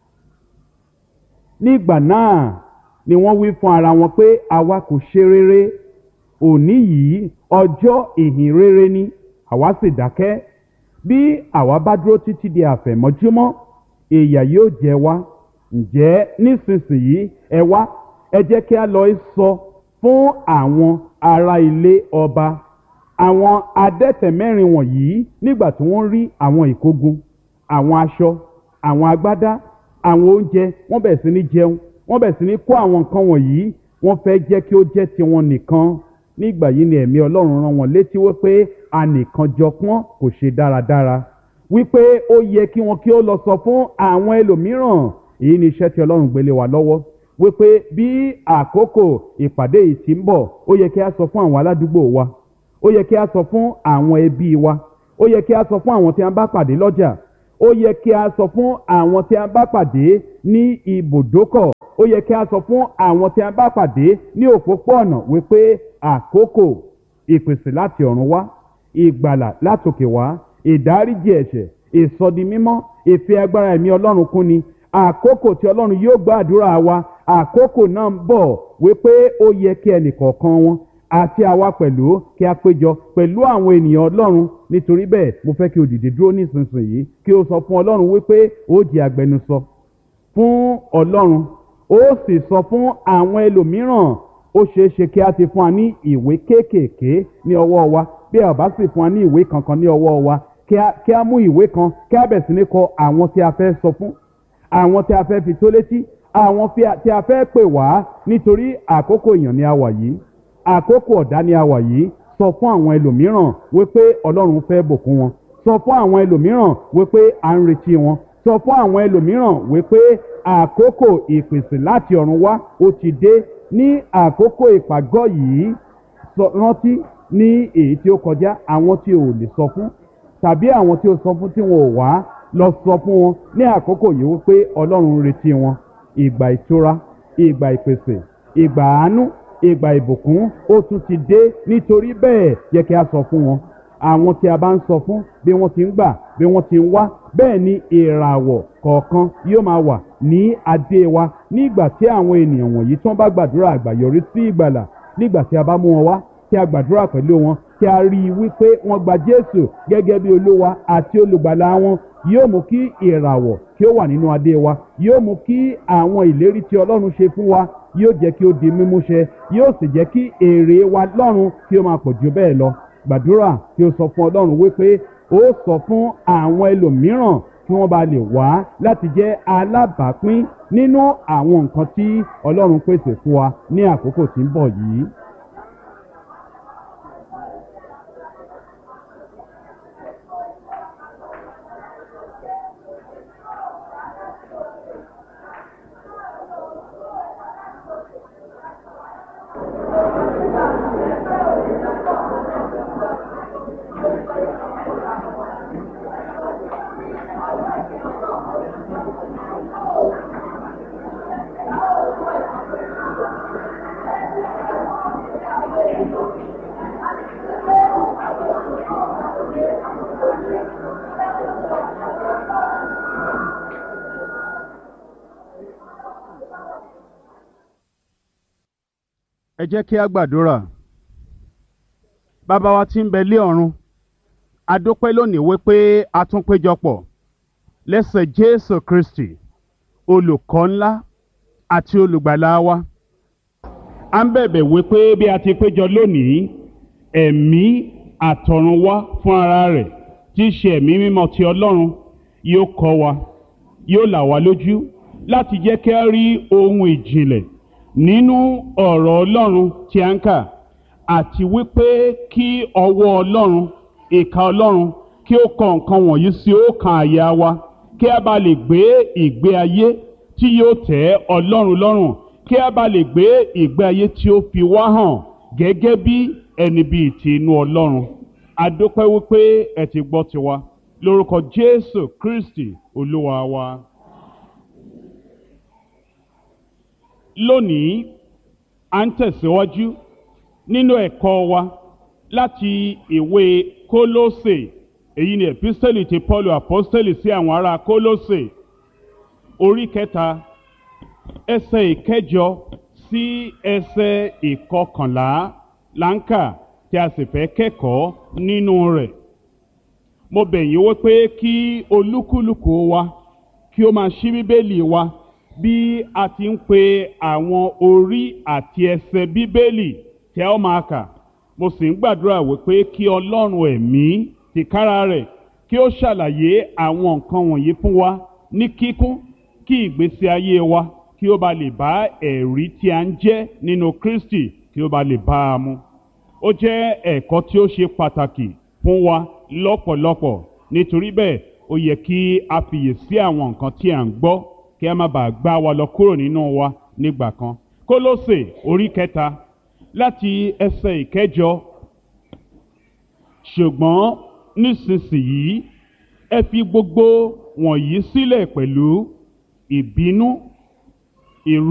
nígbà náà ni wọ́n wí fún ara wọn pé àwa kò ṣe rere òní yìí ọjọ́ ìhìn rere ni àwa sì dákẹ́ bí àwa bá dúró títí di àfẹ̀mọ́júmọ́ ìyà yóò jẹ wá ǹjẹ́ nísinsìnyí ẹ wá ẹ jẹ́ kí a lọ sọ fún àwọn ará ilé ọba àwọn adẹ́tẹ̀ mẹ́rin wọ̀nyí nígbà tí wọ́n rí àwọn ìkógun àwọn aṣọ àwọn agbádá àwọn oúnjẹ wọ́n bẹ̀rẹ̀ sí ní jẹun wọ́n bẹ̀rẹ̀ sí ní kó àwọn nǹkan wọ̀nyí wọ́n fẹ́ jẹ́ kí ó jẹ́ tiwọn nìkan nígbà yìí ni ẹ̀mí ọlọ́run rán wọn létí wípé anìkan jọpọ́n kò ṣe dáradára wípé ó yẹ kí wọn kí ó lọ sọ fún àwọn ẹlòmíràn èyí ni iṣẹ́ tí ọlọ́run gbélé wa lọ́wọ́ wípé bí àkókò ìpàdé yìí ti ń bọ̀ ó yẹ kí a sọ fún àwọn aládùúgbò wa ó yẹ kí a sọ fún àwọn ẹbí wa ó yẹ kí a sọ fún àwọn tí a bá pàdé lọ́jà ó yẹ kí a sọ fún àwọn tí a bá pàdé ní ibùdókọ̀ ó yẹ kí a sọ fún àwọn tí a bá pàdé ní òpópó-ọ̀nà wípé àkókò ìpèsè láti ọ̀run wá ìgbàlà látòkè wá ìdáríjì ẹ̀ṣẹ̀ ìsọdimímọ́ ìfẹ́ agbára ẹ̀mí ọlọ́run kún ni àkókò tí ọlọ́run yóò gbọ́ àdúrà wa àkókò náà ń bọ̀ wípé ó yẹ kí ẹnìkọ̀ọ̀kan wọn àti àwa pẹ̀lú kí a péjọ pẹ̀lú àwọn ènìyàn ọlọ́run nítorí bẹ́ẹ̀ mo fẹ́ kí o dìde dúró nísinsìnyí kí o sọ fún ọlọ́run wípé ó di agbẹnusọ fún ọlọ́run ó sì sọ fún àwọn ẹlòmíràn ó ṣeé ṣe kí a ti fún wa ní ìwé kéékèèké ní ọwọ́ wa bí a bá sì fún wa ní ìwé kankan ní ọwọ́ wa kí a kí a mú ìwé kan kí a bẹ̀ sí ní kọ àwọn tí a fẹ́ sọ fún àwọn tí a fẹ́ fi tó létí àwọn tí a fẹ́ pè wá nítorí àkókò èèyàn ni a wà yìí àkókò ọ̀dá ni a wà yìí sọ fún àwọn ẹlòmíràn wípé ọlọ́run fẹ́ bùkún wọn sọ fún àwọn ẹlòmíràn wípé à ń retí wọn sọ fún àwọn ẹlòmíràn wípé àkókò ìpèsè láti ọ̀run wá ó ti dé ní àkókò ìpàgọ́ yìí rántí ní èyí tí ó kọjá àwọn tí ò lè sọ fún tàbí àwọn tí ó sọ fún tí wọn ò wá lọ sọ fún wọn ní àkókò yìí wípé ọlọ́run ń retí wọn ìgbà ìtura ìgbà ìpèsè ìgbà àánú ìgbà ìbùkún ó tún ti dé nítorí bẹ́ẹ̀ yẹ kí a sọ fún wọn àwọn tí a bá ń sọ fún bí wọ́n ti ń gbà bí wọ́n ti ń wá bẹ́ẹ̀ ni ìràwọ̀ kọ̀ọ̀kan yóò máa wà ní adé wa nígbà tí àwọn ènìyàn wọ̀nyí tí wọ́n bá gbàdúrà àgbàyọrí sí ìgbàlà nígbà tí a bá mú wọn wá tí a gbàdúrà pẹ̀lú wọn tí a rí i wípé wọ́n gba Jésù gẹ́gẹ́ bí olúwa àti olùgbàlà wọn yóò mú kí ìràwọ̀ kí ó wà nínú adé wa yóò mú kí àwọn ìlérí tí Ọlọ́run ṣe fún wa yóò jẹ́ kí ó di mímúṣẹ yóò sì jẹ́ kí èrè wa lọ́run kí ó máa pọ̀ jù bẹ́ẹ̀ lọ gbàdúrà kí ó sọ fún Ọlọ́run wípé ó sọ fún àwọn ẹlòmíràn kí wọ́n bá lè wá láti jẹ́ alábàápín nínú àwọn nǹkan tí Ọlọ́run pèsè fún wa ní àkókò tí ń bọ̀ yìí. ẹ jẹ́ kí a gbàdúrà bàbá wa tí ń bẹ lé ọ̀run a dúpẹ́ lónìí wípé a tún péjọpọ̀ lẹ́sẹ̀ Jésù Kristi olùkọ́ ńlá àti olùgbàlà wa a ń bẹ̀bẹ̀ wípé bí a ti péjọ lónìí ẹ̀mí àtọ̀run wá fún ara rẹ̀ tí í ṣe ẹ̀mí mímọ́ ti Ọlọ́run yóò kọ́ wa yóò là wá lójú láti jẹ́ kí a rí ohun ìjìnlẹ̀ nínú ọ̀rọ̀ Ọlọ́run tí a ń kà àti wípé kí ọwọ́ Ọlọ́run ìka Ọlọ́run kí ó kọ nǹkan wọ̀nyí sí ọkàn àyà wa kí a bá lè gbé ìgbé ayé tí yóò tẹ́ Ọlọ́run lọ́rùn kí a bá lè gbé ìgbé ayé tí ó fi wá hàn gẹ́gẹ́ bí ẹni bíi ti inú Ọlọ́run a dúpẹ́ wípé ẹ ti gbọ́ tiwa lórúkọ Jésù Kristi Olúwa wa. lónìí à ń tẹ̀síwájú nínú ẹ̀kọ́ wa láti ìwé Kólósè èyí ni epistẹ́lì ti Paul apostẹ́lì sí àwọn ará Kólósè orí kẹta ẹsẹ̀ ìkẹjọ sí ẹsẹ̀ ìkọkànlá láǹkà tí a sì fẹ́ kẹ́kọ̀ọ́ nínú rẹ̀ mo bẹ̀ yín wípé kí olúkúlùkù wa kí ó máa ṣí bíbélì wa bí a ti ń pe àwọn orí àti ẹsẹ̀ bíbélì tí a ó máa kà mo sì ń gbàdúrà wípé kí ọlọ́run ẹ̀mí tìkára rẹ̀ kí ó ṣàlàyé àwọn nǹkan wọ̀nyí fún wa ní kíkún kí ìgbésí ayé wa kí ó ba lè bá ẹ̀rí tí a ń jẹ́ nínú Kristi kí ó ba lè bá a mu ó jẹ́ ẹ̀kọ́ tí ó ṣe pàtàkì fún wa lọ́pọ̀lọpọ̀ nítorí bẹ́ẹ̀ ó yẹ kí a fiyèsí àwọn nǹkan tí a ń gbọ́ kí a má bàa gbá wa lọ kúrò nínú wa nígbà kan Kólósè orí kẹta láti ẹsẹ̀ ìkẹjọ ṣùgbọ́n nísinsìnyí ẹ fi gbogbo wọ̀nyí sílẹ̀ pẹ̀lú ìbínú ìrú